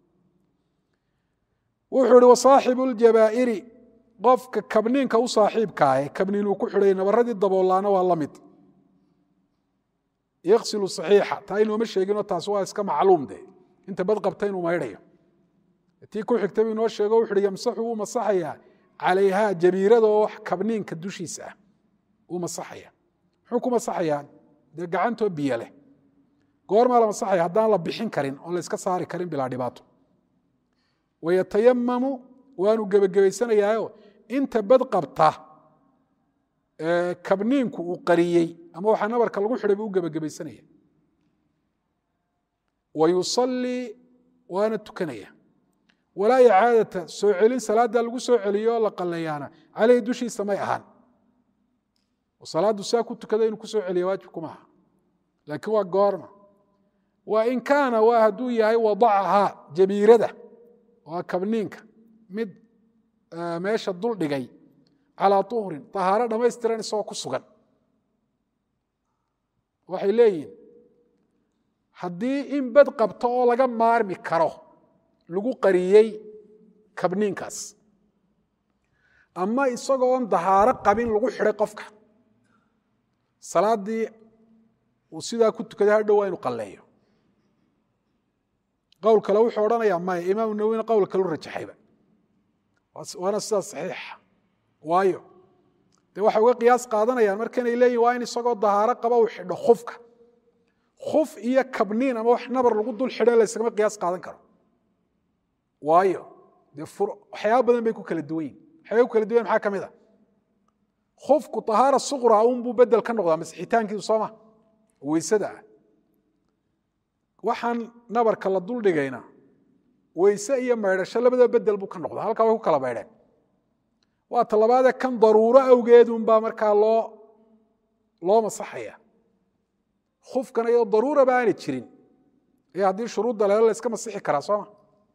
wuxuu ihi wasaaxibu اljabaa'iri qofka kabniinka u saaxiibkaa ee kabniin uu ku xidhay nabaradii daboolaana waa la mid yaksilu صaxiixa taa inooma sheeginoo taas waa iska macluum de inta bad qabta inuu maydhayo tii ku xigta bu inoo sheego wuxu uhi yamsaxu wuu masaxayaa calayhaa jabiirada oo kabniinka dushiisa ah wuu masaxaya muxuu ku masaxayaa dee gacantoo biyo leh goormaa la masaxaya haddaan la bixin karin oon la iska saari karin bilaa dhibaato wayatayamamu waanu gebagabaysanayaayo inta bad qabta kabniinku uu qariyey ama waxaa nabarka lagu xidhay buu u gebagabaysanaya wa yusallii waana tukanaya walaa icaadata soo celin salaadda lagu soo celiyo oo la qalayaana caleyhi dushiisa may ahaan oo salaaddu saa ku tukada inuu ku soo celiya waajib kuma aha laakiin waa goorma wa in kaana waa hadduu yahay wadacahaa jabiirada waa kabniinka mid meesha dul dhigay calaa uhrin tahaaro dhammaystiran isagoo ku sugan waxay leeyihin haddii in bad qabto oo laga maarmi karo lagu qariyey kabniinkaas ama isagoon dahaaro qabin lagu xidhay qofka salaaddii uu sidaa ku tukaday hadhow waa inu qalleeyo qowl kale wuxuu odhanayaa maya imaamu nawowina qowl kalu rajaxayba waana sidaas saxiixa waayo dee waxay uga qiyaas qaadanayaan markanay leeyihin waa in isagoo dahaaro qaba uu xidho khufka khuf iyo kabniin ama wax nabar lagu dul xidho laysagama qiyaas qaadan karo waayo dee waxyaaba badan bay ku kala duwan yihin waxyaaba ku kala duwan maxaa ka mid a khufku tahaara suqra unbuu bedel ka noqdaa masixitaankiisu sooma weysada ah waxaan nabarka la duldhigayna weyse iyo maydhasho labada bedel buu ka noqda halkaa way ku kala maydheen waa talabaadee kan daruuro awgeedunbaa markaa loo loo masaxaya khufkana iyadoo daruuraba aanay jirin ee haddii shuruudda lelo la iska masixi karaa sooma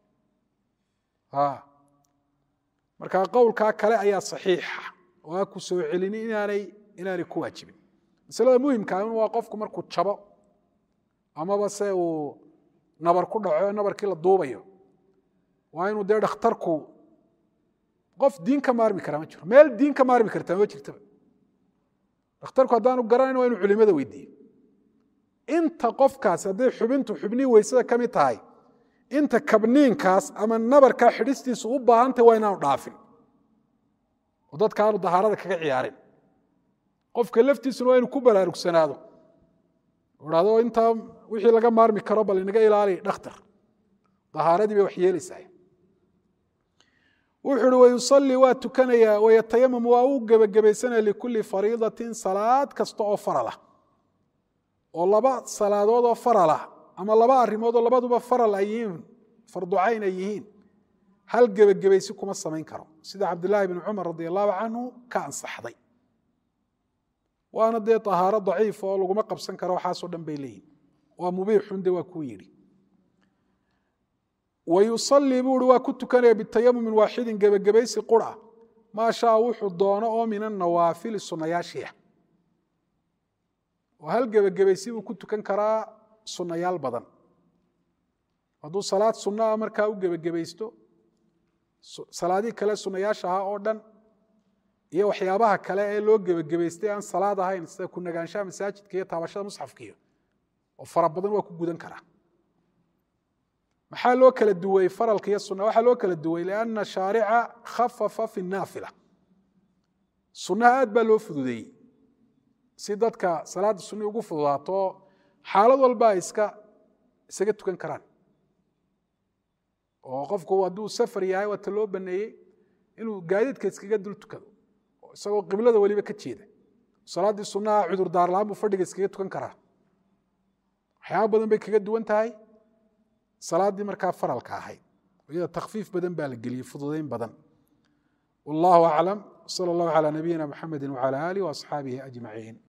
markaa qowlkaa kale ayaa saxiixa oo a ku soo celini inaanay inaanay ku waajibin masalada muhimkaa waa qofku markuu jabo amaba se uu nabar ku dhaco nabarkii la duubayo waa inuu dee dhakhtarku qof diin ka maarmi karaa ma jiro meel diin ka maarmi kartaa ma jirtaba dhakhtarku haddaanu garanayn waa inu culimada weydiiyo inta qofkaas hadday xubintu xubnihii weysada ka mid tahay inta kabniinkaas ama nabarkaa xidhistiisu u baahantay waa inaanu dhaafin oo dadka aanu dahaarada kaga ciyaarin qofka laftiisuna waa inu ku baraarugsanaado hado intaa wixii laga maarmi karo bal inaga ilaali dhakhtar dahaaradii bay wax yeelaysaa wuxu uhi wayusalii waa tukanayaa wayatayamam waa u gebagabaysanaya likulli fariidatin salaad kasta oo faralah oo laba salaadood oo faralah ama laba arrimood oo labaduba faral ay yihiin farducayn ay yihiin hal gebagabaysi kuma samayn karo sida cabdillaahi bni cumar radi allahu canhu ka ansaxday waana dee ahaaro daciif oo laguma qabsan karo waxaasoo dhan bay leeyihin waa mubiixun de waa kuu yidhi wayusalii buu uhi waa ku tukanaya bitayamumin waaxidin gebagabaysi qura maa shaa wuxuu doono oo min anawaafili sunayaashiia oo hal gebagabaysi buu ku tukan karaa sunayaal badan hadduu salaad sunaa markaa u gebagabaysto salaadihii kale sunayaasha ahaa oo dhan iyo waxyaabaha kale ee loo gebagabaystay aan salaad ahayn sida ku nagaanshaha masaajidka iyo taabashada musxafkiiyo oo fara badan waa ku gudan karaa maxaa loo kala duwey faralka iyo suna waxaa loo kala duwey lianna shaarica khafafa fi naafila sunnaha aad baa loo fududeeyey si dadka salaadda sunni ugu fududaato xaalad walba ay iska isaga tukan karaan oo qofku hadduu safar yahay waata loo baneeyey inuu gaadiidka iskaga dul tukado isagoo qiblada weliba ka jeeda salaaddii sunnaha cudurdaar la-aan buu fadhiga iskaga tukan karaa waxyaaba badan bay kaga duwan tahay salaaddii markaa faralka ahayd iyada takfiif badan baa la geliyey fududayn badan wallahu aclam sala allahu calaa nabiyina muxamedi wacala aalihi waasxaabihi ajmaciin